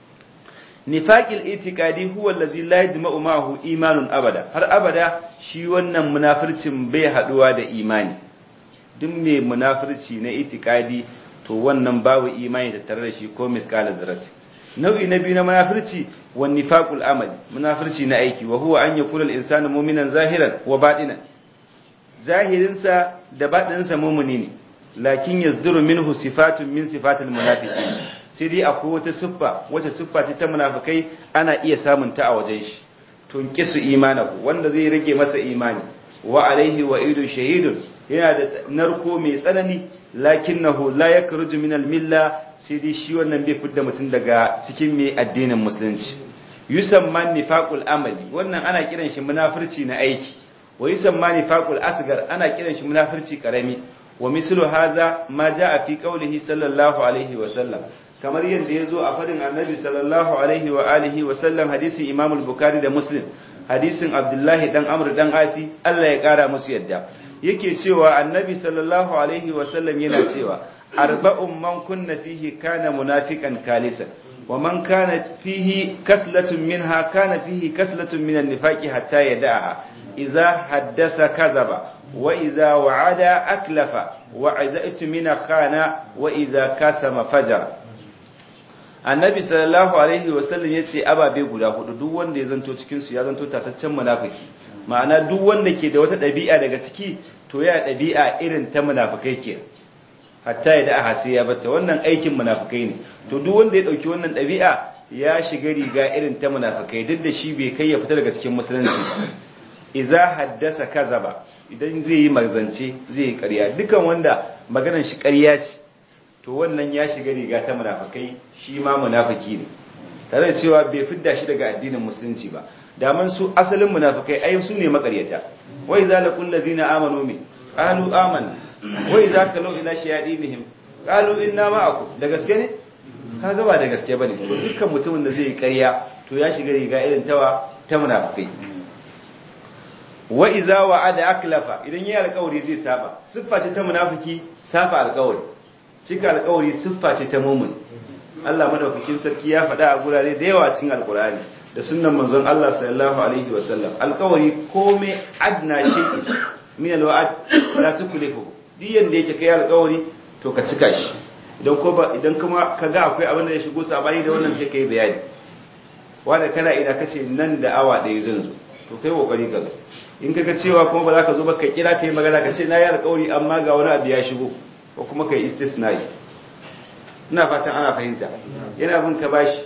nifaqil itiqadi huwa allazi la yajma'u ma'ahu imanun abada har abada shi wannan munafircin bai haduwa da imani duk mai munafirci na itiqadi to wannan babu imani da tare da shi ko miskala zarati nau'i na biyu na munafirci wan nifaqul amali munafirci na aiki wa huwa an yakuna al-insanu mu'minan zahiran wa batinan zahirinsa da batininsa mu'mini ne lakin yasduru minhu sifatun min sifatil munafiqin sai dai akwai wata siffa wata siffa ce ta munafikai ana iya samun ta a wajen shi tunqisu imanahu wanda zai rage masa imani wa alaihi wa idu shahidun yana da narko mai tsanani lakinnahu la yakruju min al-milla sai dai shi wannan bai fidda mutum daga cikin mai addinin musulunci yusamma nifaqul amali wannan ana kiran shi munafirci na aiki wa yusamma nifaqul asgar ana kiran shi munafirci karami wa mislu hadha ma jaa fi qawlihi sallallahu alaihi wa sallam kamar yadda ya zo a fadin annabi sallallahu alaihi wa alihi wa sallam hadisin imam al-bukhari da muslim hadisin abdullahi dan amr dan asi Allah ya kara musu yadda yake cewa annabi sallallahu alaihi wa sallam yana cewa arba'un man kunna fihi kana munafiqan kalisan wa man kana fihi kaslatun minha kana fihi kaslatun min an-nifaqi hatta yada'aha idza haddasa kazaba wa idza wa'ada aklafa wa idza itmina khana wa idza kasama fajara annabi sallallahu alaihi wasallam ya ce ababe guda hudu duk wanda ya zanto cikinsu ya zanto tataccen munafiki ma'ana duk wanda ke da wata ɗabi'a daga ciki to ya ɗabi'a irin ta munafikai ke hatta ya da'a sai ya bata wannan aikin munafikai ne to duk wanda ya ɗauki wannan ɗabi'a ya shiga riga irin ta munafikai duk da shi bai kai ya fita daga cikin musulunci idza haddasa kazaba idan zai yi marzance zai yi ƙarya dukan wanda maganar shi ƙarya ce to wannan ya shiga riga ta munafikai shi ma munafiki ne tare da cewa bai fidda shi daga addinin musulunci ba daman su asalin munafikai ai su ne makaryata wai za la kullu zina amanu min qalu amanna wai za ka lau ila shayadinihim qalu inna ma'akum da gaske ne kaga ba da gaske bane dukkan mutumin da zai yi ƙarya to ya shiga riga irin tawa ta munafikai wa iza wa'ada aklafa idan yayi alƙawari zai saba siffa ce ta munafiki safa alƙawari cika alƙawari siffa ce ta mumin Allah madaukakin sarki ya faɗa a gurare da yawa cikin alƙur'ani da sunnan manzon Allah sallallahu alaihi wa sallam alƙawari komai adna shay'in min alwa'd la tuklifu duk yanda yake kai alƙawari to ka cika shi idan ko ba idan kuma kaga akwai abin da ya shigo sabani da wannan sai kai bayani wanda kana ina kace nan da awa ɗaya zan zo to kai kokari ka zo in kaga cewa kuma ba za ka zo ba ka kira kai magana ka ce na yi alƙawari amma ga wani abu ya shigo ko kuma kai istisnai ina fatan ana fahimta yana bin ka bashi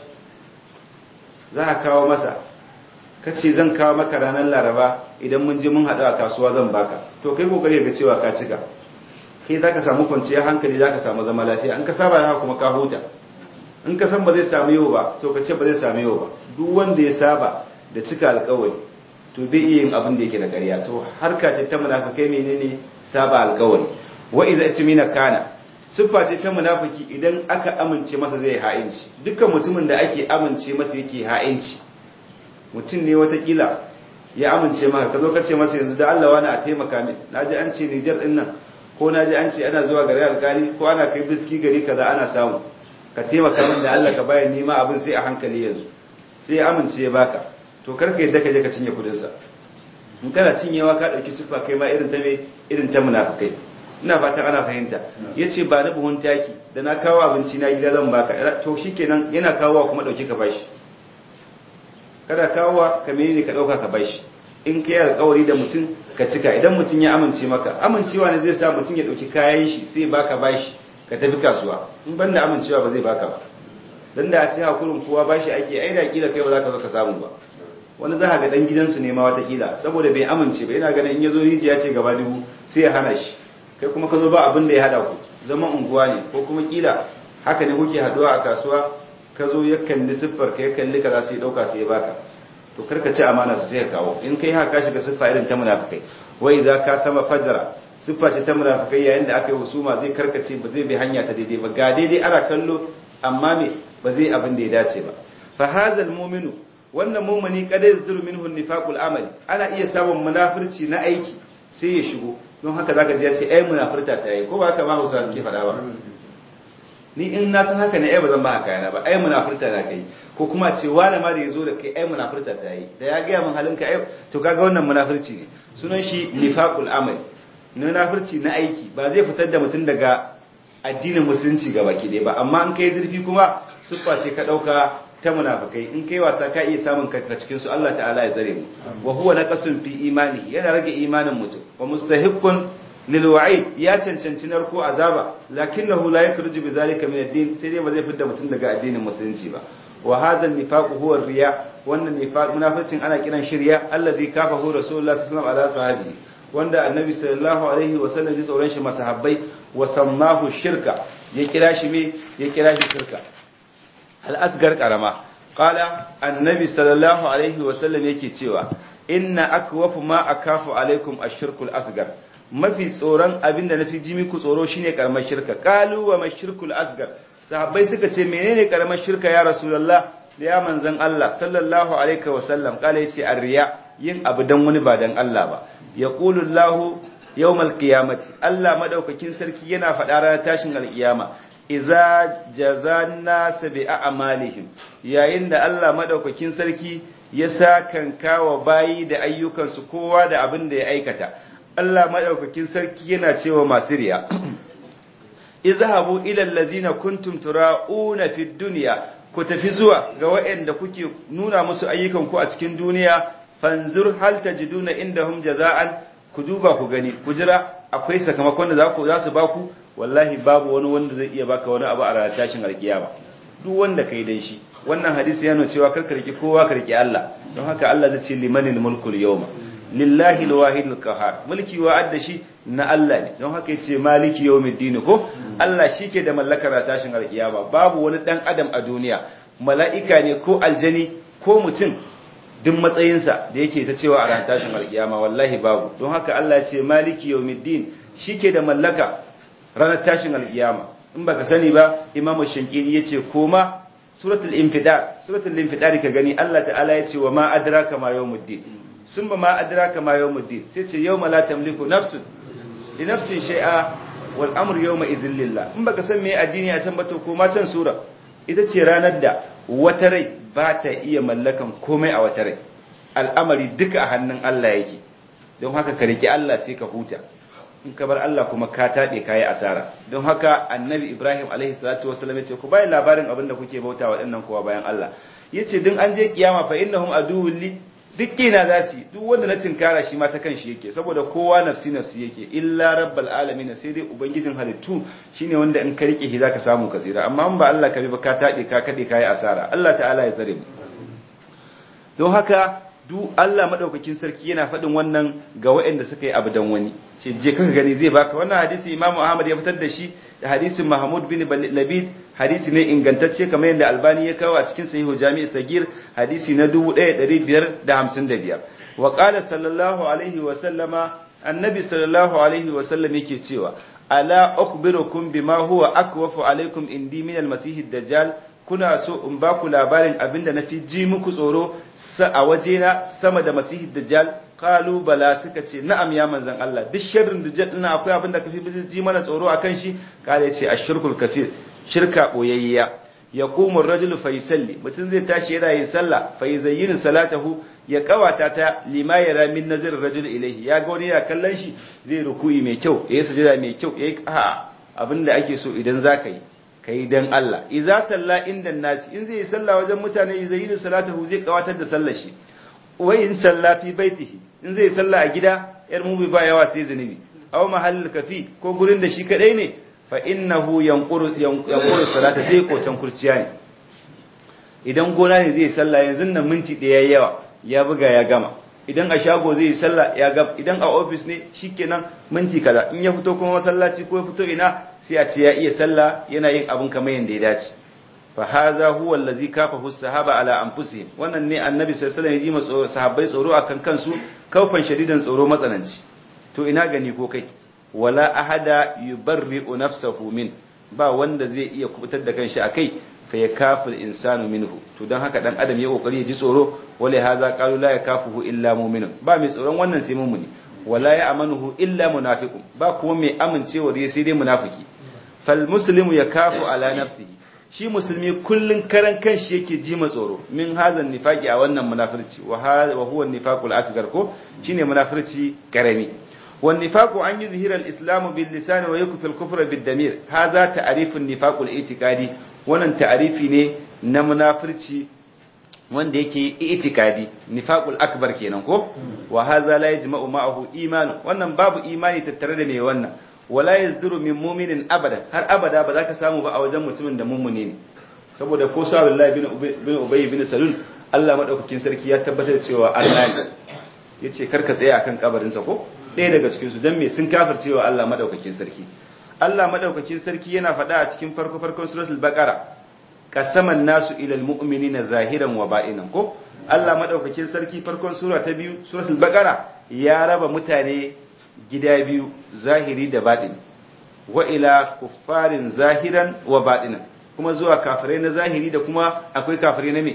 za ka kawo masa ka ce zan kawo maka ranar laraba idan mun je mun haɗu a kasuwa zan baka to kai kokari ga cewa ka cika kai za ka samu kwanciyar hankali za ka samu zama lafiya in ka saba da kuma ka huta in ka san ba zai samu yau ba to ka ce ba zai samu yau ba duk wanda ya saba da cika alkawari to bai iya yin abin da yake da ƙarya to harka ce ta munafikai menene saba alkawari wa idza itmina kana siffa ce ta munafiki idan aka amince masa zai ha'inci dukkan mutumin da ake amince masa yake ha'inci mutum ne watakila ya amince maka ka zo ka ce masa yanzu da Allah wani a taimaka min naji an ce Niger din nan ko naji an ce ana zuwa gari alkali ko ana kai biski gari kaza ana samu ka taimaka min da Allah ka bayar nima abin sai a hankali yanzu sai ya amince ya baka to karka yadda ka je ka cinye kudin sa in kana cinyewa ka dauki siffa kai ma irin ta me irin ta munafikai ina fatan ana fahimta yace ba na buhun taki da na kawo abinci na gida zan baka to shikenan yana kawowa kuma dauki ka bashi kada kawowa ka menene ka dauka ka bashi in kai alƙawari da mutum ka cika idan mutum ya amince maka amincewa ne zai sa mutum ya dauki kayan shi sai baka bashi ka tafi kasuwa in banda amincewa ba zai baka ba dan da a ce hakurin kowa bashi ake ai da kila kai ba za ka zo ka samu ba wani za ga dan gidansu ne ma wata kila saboda bai amince ba yana ganin in yazo rijiya ce gaba dubu sai ya hana shi kai kuma ka zo ba abin da ya hada ku zaman unguwa ne ko kuma kila haka ne kuke haduwa a kasuwa ka zo ya kalli siffar ka ya kalli kaza sai ya dauka sai ya baka to karka ci amana sai ka kawo in kai haka shiga siffa irin ta munafikai wai za ka sama fajara siffa ce ta munafikai yayin da aka yi husuma zai karkace ba zai bi hanya ta daidai ba ga daidai ana kallo amma me ba zai abin da ya dace ba fa hazal mu'minu wannan mu'mini kada yazduru minhu nifaqul amali ana iya samun munafirci na aiki sai ya shigo don haka zaka ji ya ce ai munafirta ta yi ko ba haka ba Hausa suke faɗa ba ni in na san haka ne ai ba zan ba haka yana ba ai munafirta na kai ko kuma ce wani ma da yazo da kai ai munafirta ta yi da ya ga min halinka ai to kaga wannan munafirci ne sunan shi nifaqul amal munafirci na aiki ba zai fitar da mutum daga addinin musulunci ga baki dai ba amma in kai zurfi kuma siffa ce ka dauka ta munafikai in kai wasa ka iya samun kanka cikin su Allah ta'ala ya zare mu wa huwa naqasun fi imani yana rage imanin mutum wa mustahiqqun lil wa'id ya cancanci narko azaba lakinnahu la yakhruju bi zalika min ad-din sai dai ba zai fitar mutum daga addinin musulunci ba wa hadha an-nifaq huwa riya wannan nifaq munafiqin ana kiran shirya alladhi kafahu rasulullah sallallahu alaihi wasallam ala sahabi wanda annabi sallallahu alaihi wasallam ya tsoron shi masahabbai wa sammahu shirka ya kira shi me ya kira shi shirka al-asgar karama qala annabi sallallahu alaihi wasallam yake cewa inna akwafu ma akafu alaikum ash-shirkul asgar mafi tsoron abinda nafi ji muku tsoro shine karamar shirka qalu wa mashirkul asgar sahabbai suka ce menene karamar shirka ya rasulullah da ya manzon Allah sallallahu alaihi wasallam kala yace arriya yin abu dan wani ba dan Allah ba yaqulu Allah yawmal qiyamati Allah madaukakin sarki yana faɗa ranar tashin alkiyama idza jazanna bi a'malihim yayin da Allah madaukakin sarki ya sakan kawa bayi da ayyukansu kowa da abin da ya aikata Allah madaukakin sarki yana cewa masu riya izhabu ila allazina kuntum tura'una fid dunya ku tafi zuwa ga waɗanda kuke nuna musu ayyukan ku a cikin duniya fanzur hal tajiduna indahum jaza'an ku duba ku gani ku jira akwai sakamakon da za ku za su baku wallahi babu wani wanda zai iya baka wani abu a ranar tashin alkiyama duk wanda kai dan shi wannan hadisi yana cewa kar ka riki kowa ka riki Allah don haka Allah zai ce limanil mulkul yawma lillahi alwahidul qahar mulki wa adda shi na Allah ne don haka yace maliki yawmiddin ko Allah shike da mallakar tashin alkiyama babu wani dan adam a duniya mala'ika ne ko aljani ko mutum duk matsayinsa da yake ta cewa a ran tashin alkiyama wallahi babu don haka Allah ya ce maliki yawmiddin shike da mallaka ranar tashin alkiyama in baka sani ba imamu shankiri yace koma suratul infidar suratul infidar ka gani Allah ta'ala yace wa ma adraka ma yawmuddin summa ma adraka ma yawmuddin sai ce yawma la tamliku nafsun li nafsin shay'a wal amru yawma idhil lillah in baka san me addini a can ba to ko ma can sura ita ce ranar da wata rai ba ta iya mallakan komai a wata rai al'amari duka a hannun Allah yake don haka ka riki Allah sai ka huta in ka bar Allah kuma ka taɓe ka yi asara don haka annabi Ibrahim alaihi salatu wasallam ya ce ku bayan labarin abin da kuke bauta waɗannan kowa bayan Allah ya ce din an je kiyama fa innahum aduwwun li duk kina za su duk wanda na tinkara shi ma ta kan shi yake saboda kowa nafsi nafsi yake illa rabbal alamin sai dai ubangijin halittu shine wanda in ka rike shi zaka samu ka tsira amma in ba Allah ka bi ba ka taɓe ka kade ka yi asara Allah ta'ala ya tsare mu don haka duk Allah madaukakin sarki yana faɗin wannan ga waɗanda suka yi abu dan wani ce je kaka gani zai baka wannan hadisi Imam Ahmad ya fitar da shi da hadisin Mahmud bin Labid hadisi ne ingantacce kamar yadda Albani ya kawo a cikin Sahihu Jami' Sagir hadisi na 1555 wa qala sallallahu alaihi wa sallama annabi sallallahu alaihi wa sallam yake cewa ala ukhbirukum bima huwa akwafu alaikum indi min al-masih ad-dajjal kuna so in ba ku labarin abinda na fi ji muku tsoro a wajena sama da masihi dajjal kalu bala suka ce na'am ya manzan Allah duk sharrin dajjal din akwai abinda ka fi ji mana tsoro akan shi kale ce ashirkul kafir shirka boyayya yaqumu ar-rajulu fa yusalli mutun zai tashi yana yin sallah fa yuzayyinu salatahu ya kawata ta lima yara min nazar ar-rajul ilayhi ya ga wani ya kallon shi zai ruku'i mai kyau yayi sujada mai kyau yayi a abinda ake so idan zaka yi ka yi don Allah iza salla inda nasi in zai yi salla wajen mutane yi zai yi salatahu zai kawatar da sallar shi wai in salla fi baitihi in zai salla a gida yar mubi ba yawa sai zunubi aw mahallul kafi ko gurin da shi kadai ne fa innahu yanquru yanquru salata zai kocan kurciya ne idan gona ne zai salla yanzu nan minti daya yawa ya buga ya gama idan a shago zai yi sallah ya gab idan a ofis ne shikenan minti kaza in ya fito kuma masallaci ko ya fito ina sai a ce ya iya sallah yana yin abin kamar yanda ya dace fa hadha huwa allazi kafahu sahaba ala anfusihim wannan ne annabi sallallahu alaihi wasallam ya ji sahabbai tsoro akan kansu kaufan shadidan tsoro matsananci to ina gani ko kai wala ahada yubarri'u nafsahu min ba wanda zai iya kubutar da kanshi akai fa yakaful insanu minhu to dan haka dan adam ya kokari ya ji tsoro wala hadha qalu la yakafuhu illa mu'minun ba mai tsoron wannan sai mu'mini wala ya'manuhu illa munafiqun ba kuma mai amincewa da sai dai munafiki fal muslimu yakafu ala nafsihi shi musulmi kullun karan kanshi yake ji ma tsoro min hazan nifaqi a wannan munafirci wa huwa nifaqul asgar ko shine munafirci karami wan nifaqu an yuzhira al-islamu bil lisan wa yakfi al-kufra bid damir hadha ta'rifun nifaqul i'tiqadi wannan ta'arifi ne na munafirci wanda yake itikadi nifaqul akbar kenan ko wa hadha la yajma'u ma'ahu iman wannan babu imani tattare da mai wannan wala yazduru min mu'minin abada har abada ba za ka samu ba a wajen mutumin da mummune ne saboda ko sa billahi bin bin ubay bin salul Allah madaukakin sarki ya tabbatar cewa Allah ne yace karka tsaya akan kabarin sa ko ɗaya daga cikin su dan me sun kafircewa Allah madaukakin sarki Allah madaukakin sarki yana faɗa a cikin farko farkon suratul baqara qasaman nasu ila almu'minina zahiran wa ba'inan ko Allah madaukakin sarki farkon sura ta biyu suratul baqara ya raba mutane gida biyu zahiri da baɗin wa ila kuffarin zahiran wa baɗinan kuma zuwa kafirai na zahiri da kuma akwai kafirai na me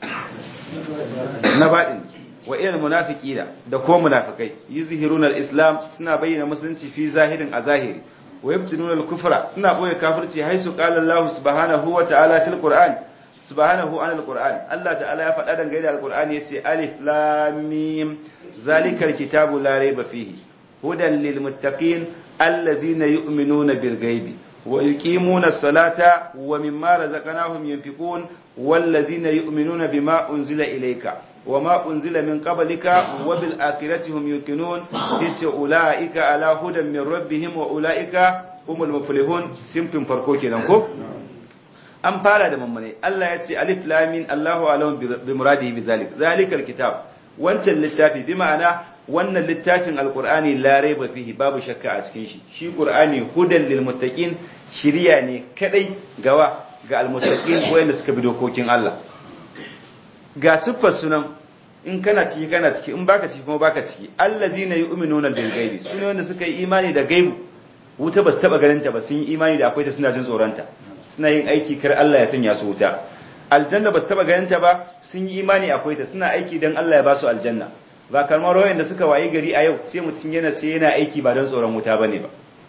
na baɗin wa ila munafiqina da ko munafikai yuzhiruna al-islam suna bayyana musulunci fi zahirin a zahiri wa yabtinuna al-kufra suna boye kafirci haisu qala Allah subhanahu wa ta'ala fil Qur'an subhanahu anil Qur'an Allah ta'ala ya faɗa dangane da al-Qur'an yace alif lam mim zalikal kitabu la rayba fihi hudan lil muttaqin alladhina yu'minuna bil ghaibi wa yuqimuna as-salata wa mimma razaqnahum yunfiqun والذين يؤمنون بما أنزل إليك وما أنزل من قبلك وبالآخرة هم يوقنون تلك أولئك على هدى من ربهم وأولئك هم المفلحون سمتم فرقوكي نكو an fara da mammane Allah ya ce alif lamin Allahu alam bi muradihi bi zalik zalikal kitab wancan littafi bi ma'ana wannan littafin alqur'ani la raiba fihi babu shakka a cikin shi shi qur'ani hudan lil muttaqin shiriya ne kadai gawa ga almuttaqin wanda suka bi dokokin Allah ga siffar sunan in kana ciki kana ciki in baka ciki kuma baka ciki allazina yu'minuna bil ghaibi sune wanda suka yi imani da gaibu wuta ba su taba ganin ta ba sun yi imani da akwai ta suna jin tsoronta suna yin aiki kar Allah ya sanya su wuta aljanna ba su taba ganin ta ba sun yi imani akwai ta suna aiki dan Allah ya ba su aljanna ba kalmar wayan da suka wayi gari a yau sai mutun yana sai yana aiki ba dan tsoron wuta bane ba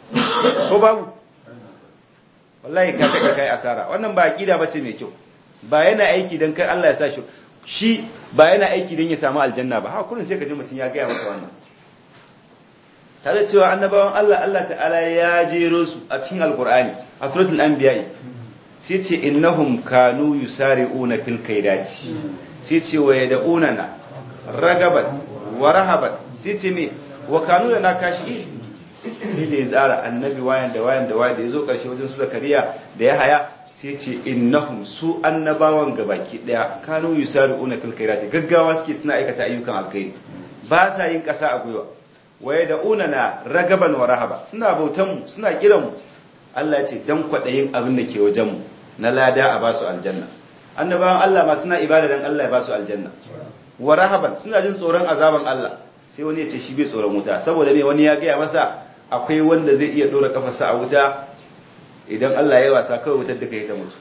ko babu wallahi ka kai kai asara wannan ba aqida bace mai kyau ba yana aiki dan kai Allah ya sa shi shi ba yana aiki dan ya samu aljanna ba ha kullun sai ka ji mutun ya ga maka wannan tare cewa annabawan Allah Allah ta'ala ya jero su a cikin alqur'ani a suratul anbiya sai ce innahum kanu yusari'una fil khairati sai ce wa yad'unana ragaban wa rahaban sai ce me wa kanu lana kashi sai da ya tsara annabi wayan da wayan da wayan da ya zo ƙarshe wajen su zakariya da ya haya sai ce innahum su annabawan gabaki daya kanu yusari'una fil khairati gaggawa suke suna aikata ayyukan alkhairi ba sa yin ƙasa a gwiwa waye da unana ragaban wa rahaba suna bautan mu suna kiran mu Allah ya ce dan kwadayin abin da ke wajen mu na lada a basu aljanna annabawan Allah ma suna ibada dan Allah ya basu aljanna wa rahaban suna jin tsoron azaban Allah sai wani ya ce shi bai tsoron wuta saboda me wani ya gaya masa akwai wanda zai iya dora kafarsa a wuta idan Allah ya wasa kawai wutar da kai ta mutu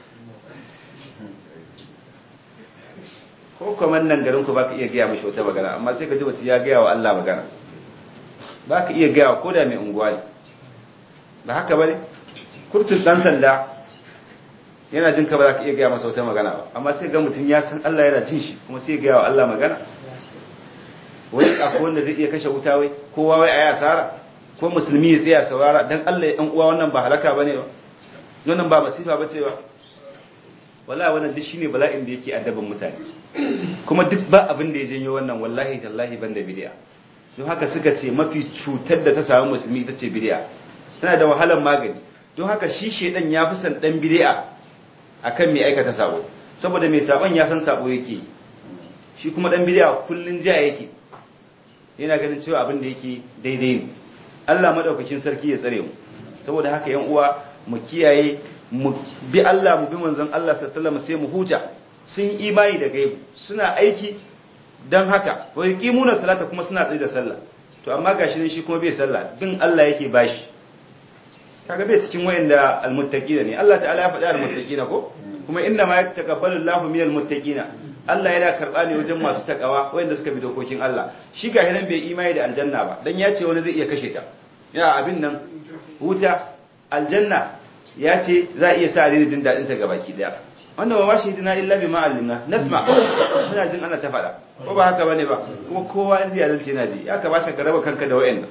ko kuma nan garin ku baka iya gaya mishi wata magana amma sai ka ji wata ya gaya wa Allah magana baka iya gaya wa koda mai unguwa ne ba haka bane kurtun dan sanda yana jin ka ba za ka iya gaya masa wata magana ba amma sai ga mutum ya san Allah yana jin shi kuma sai ya gaya wa Allah magana wani akwai wanda zai iya kashe wuta wai kowa wai a yi asara ko musulmi ya tsaya saurara dan Allah ya uwa wannan ba halaka bane ba wannan ba masifa bace ba wallahi wannan duk shine bala'in da yake addaban mutane kuma duk ba abin da ya janyo wannan wallahi tallahi banda bid'a don haka suka ce mafi cutar da ta samu musulmi ita ce bid'a tana da wahalar magani don haka shi shedan ya fi san dan bid'a akan mai aikata sabo saboda mai sabon ya san sabo yake shi kuma dan bid'a kullun jiya yake yana ganin cewa abin da yake daidai ne Allah madaukakin sarki ya tsare mu saboda haka yan uwa mu kiyaye mu bi Allah mu bi manzon Allah sallallahu alaihi sai mu huta sun imani da gaibu suna aiki dan haka wa yuqimuna salata kuma suna tsaye da sallah to amma gashi ne shi kuma bai sallah bin Allah yake bashi kaga bai cikin wayanda almuttaqina ne Allah ta'ala ya faɗa almuttaqina ko kuma inna ma yataqabbalu Allahu minal muttaqina Allah yana karɓa ne wajen masu takawa wayanda suka bi dokokin Allah shi ga nan bai imani da aljanna ba dan ya ce wani zai iya kashe ta ya abin nan wuta aljanna ya ce za a iya sa da jin dadin ta gabaki daya wannan ba shi dina illa bi ma'allimna nasma muna jin ana ta faɗa ko ba haka bane ba kuma kowa in ya zalce na ji ya kamata ka raba kanka da wayannan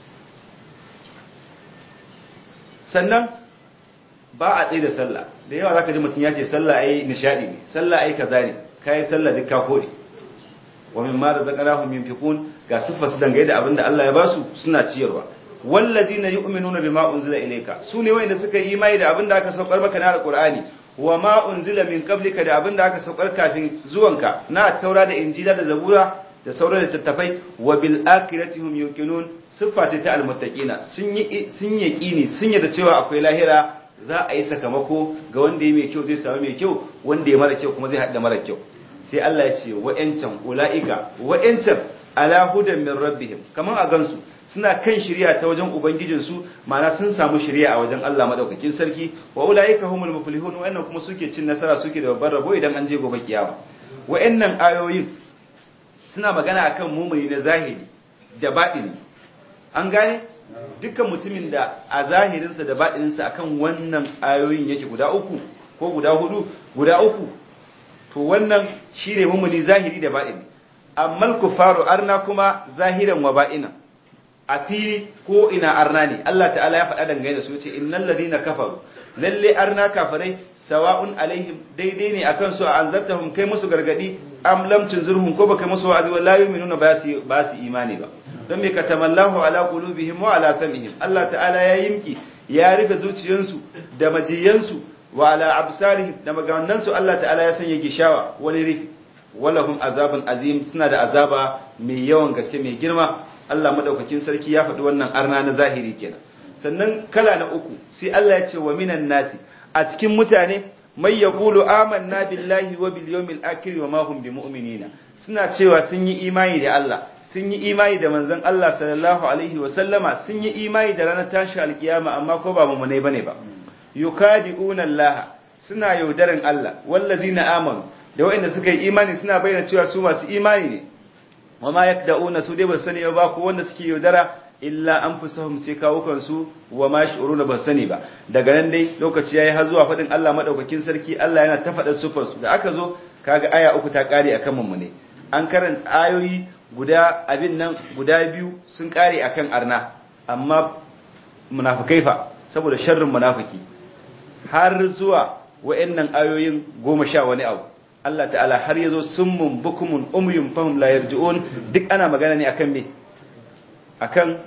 sannan ba a tsaye da sallah da yawa zaka ji mutum ya ce sallah ai nishadi ne sallah ai kaza ne kai sallah duk ka kore wa mimma razaqnahum yunfiqun ga siffar su dangane da abinda Allah ya basu suna ciyarwa wallazina yu'minuna bima unzila ilayka sune wayanda suka yi imani da abinda aka saukar maka na alqur'ani wa ma unzila min qablika da abinda aka saukar kafin zuwanka na taura da injila da zabura da sauran littattafai wa bil akhirati hum yuqinun siffa ce ta almuttaqina sun yi sun yaqini sun yarda cewa akwai lahira za a yi sakamako ga wanda ya mai kyau zai samu mai kyau wanda ya mara kyau kuma zai haɗa mara kyau sai Allah ya ce wa'yancan ula'ika wa'yancan ala hudan min rabbihim kaman a gansu suna kan shirya ta wajen ubangijinsu ma'ana sun samu shirya a wajen Allah madaukakin sarki wa ula'ika humul muflihun wa'annan kuma suke cin nasara suke da babbar rabo idan an je gobe kiyama wa'annan ayoyin suna magana akan mumuni na zahiri da baɗini an gane dukkan mutumin da a zahirinsa da baɗininsa akan wannan ayoyin yake guda uku ko guda hudu guda uku to wannan shi ne mummuni zahiri da baɗini amma kufaru arna kuma zahiran wa baɗina a fili ko ina arna ne Allah ta'ala ya faɗa dangane da su yace innal ladina kafaru lalle arna kafirai sawa'un alaihim daidai ne akan su a anzartahum kai musu gargadi am lam tunzirhum ko baka musu wa'azi wa la yu'minuna ba su ba su imani ba don me katamallahu ala qulubihim wa ala sam'ihim Allah ta'ala ya yimki ya rufe zuciyansu da majiyansu wa ala absarihim da maganansu Allah ta'ala ya sanya gishawa wani rufi walahum azabun azim suna da azaba mai yawan gaske mai girma Allah madaukakin sarki ya faɗi wannan arna na zahiri kenan sannan kala na uku sai Allah ya ce wa minan nasi a cikin mutane mai yaqulu amanna billahi wa bil yawmil akhir wa ma hum bimu'minina suna cewa sun yi imani da Allah sun yi imani da manzon Allah sallallahu alaihi wa sallama sun yi imani da ranar tashi alkiyama amma ko ba mumunai bane ba yukadi'una Allah suna yaudaran Allah wallazina amanu da waɗanda suka yi imani suna bayyana cewa su masu imani ne wa ma yakda'una su dai ba sani ba ko wanda suke yaudara illa anfusahum sai kawukan su wa ma shi'uruna ba sani ba daga nan dai lokaci yayi har zuwa fadin Allah madaukakin sarki Allah yana ta faɗa sufar su da aka zo kaga aya uku ta kare akan mu ne an karanta ayoyi guda abin nan guda biyu sun kare akan arna amma munafikai fa saboda sharrin munafiki har zuwa wa'annan ayoyin goma sha wani abu Allah ta'ala har yazo summun bukumun umyun fahum la yarji'un duk ana magana ne akan me akan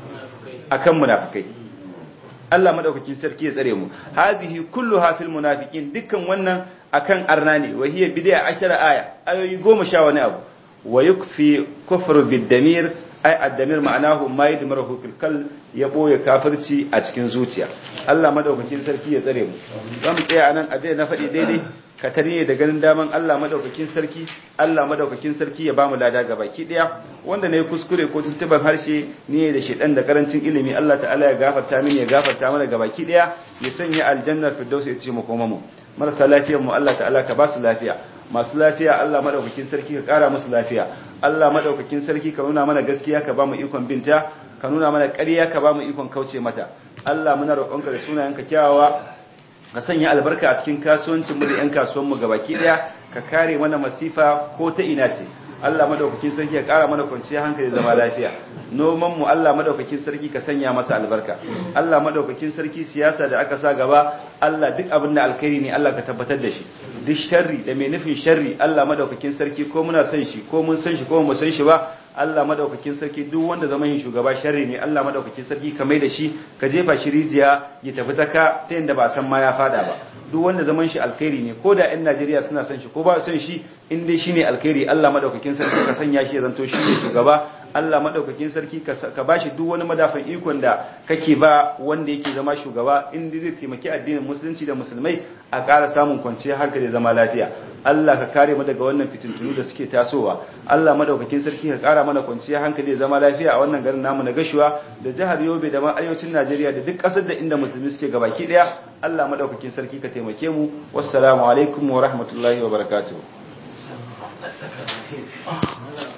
akan munafikai Allah madaukakin sarki ya tsare mu hadhihi kulluha fil munafiqin dukkan wannan akan arna ne wa hiya bid'a ashara aya ayoyi goma sha wani abu wa yukfi kufru bid damir ai addamir ma'anahu ma yadmaru fil kal ya boye kafirci a cikin zuciya Allah madaukakin sarki ya tsare mu zamu tsaya anan abin na faɗi daidai ka tariye da ganin daman Allah madaukakin sarki Allah madaukakin sarki ya bamu lada ga baki daya wanda ne kuskure ko tuntuban harshe ne da shedan da karancin ilimi Allah ta'ala ya gafarta mini ya gafarta mana ga baki daya ya sanya aljanna firdaus ya ce mu koma mu marasa lafiyar mu Allah ta'ala ka ba su lafiya masu lafiya Allah madaukakin sarki ka kara musu lafiya Allah madaukakin sarki ka nuna mana gaskiya ka ba mu ikon binta ka nuna mana ƙarya ka ba mu ikon kauce mata Allah muna roƙonka da sunayenka kyawawa ka sanya albarka a cikin kasuwancin mu da ƴan kasuwan mu gabaki daya ka kare mana masifa ko ta ina ce Allah madaukakin sarki ya kara mana kwanciyar hankali zama lafiya noman mu Allah madaukakin sarki ka sanya masa albarka Allah madaukakin sarki siyasa da aka sa gaba Allah duk abin da alkhairi ne Allah ka tabbatar da shi duk sharri da mai nufin sharri Allah madaukakin sarki ko muna san shi ko mun san shi ko mu san shi ba Allah madaukakin sarki duk wanda zaman yin shugaba sharri ne Allah madaukakin sarki ka mai da shi ka jefa shi rijiya ya tafi ta ka ta yanda ba san ma ya fada ba duk wanda zaman shi alkhairi ne ko da ƴan Najeriya suna san shi ko ba san shi in dai shine alkhairi Allah madaukakin sarki ka sanya shi ya zanto shi ne shugaba Allah madaukakin sarki ka bashi duk wani madafin ikon da kake ba wanda yake zama shugaba in zai taimaki addinin musulunci da musulmai a ƙara samun kwanciyar hankali zama lafiya Allah ka kare mu daga wannan fitintunu da suke tasowa Allah madaukakin sarki ka ƙara mana kwanciyar hankali zama lafiya a wannan garin namu na gashuwa da jihar Yobe da ma arewacin Najeriya da duk ƙasar da inda musulmi suke gabaki daya Allah madaukakin sarki ka taimake mu wassalamu alaikum wa rahmatullahi wa barakatuh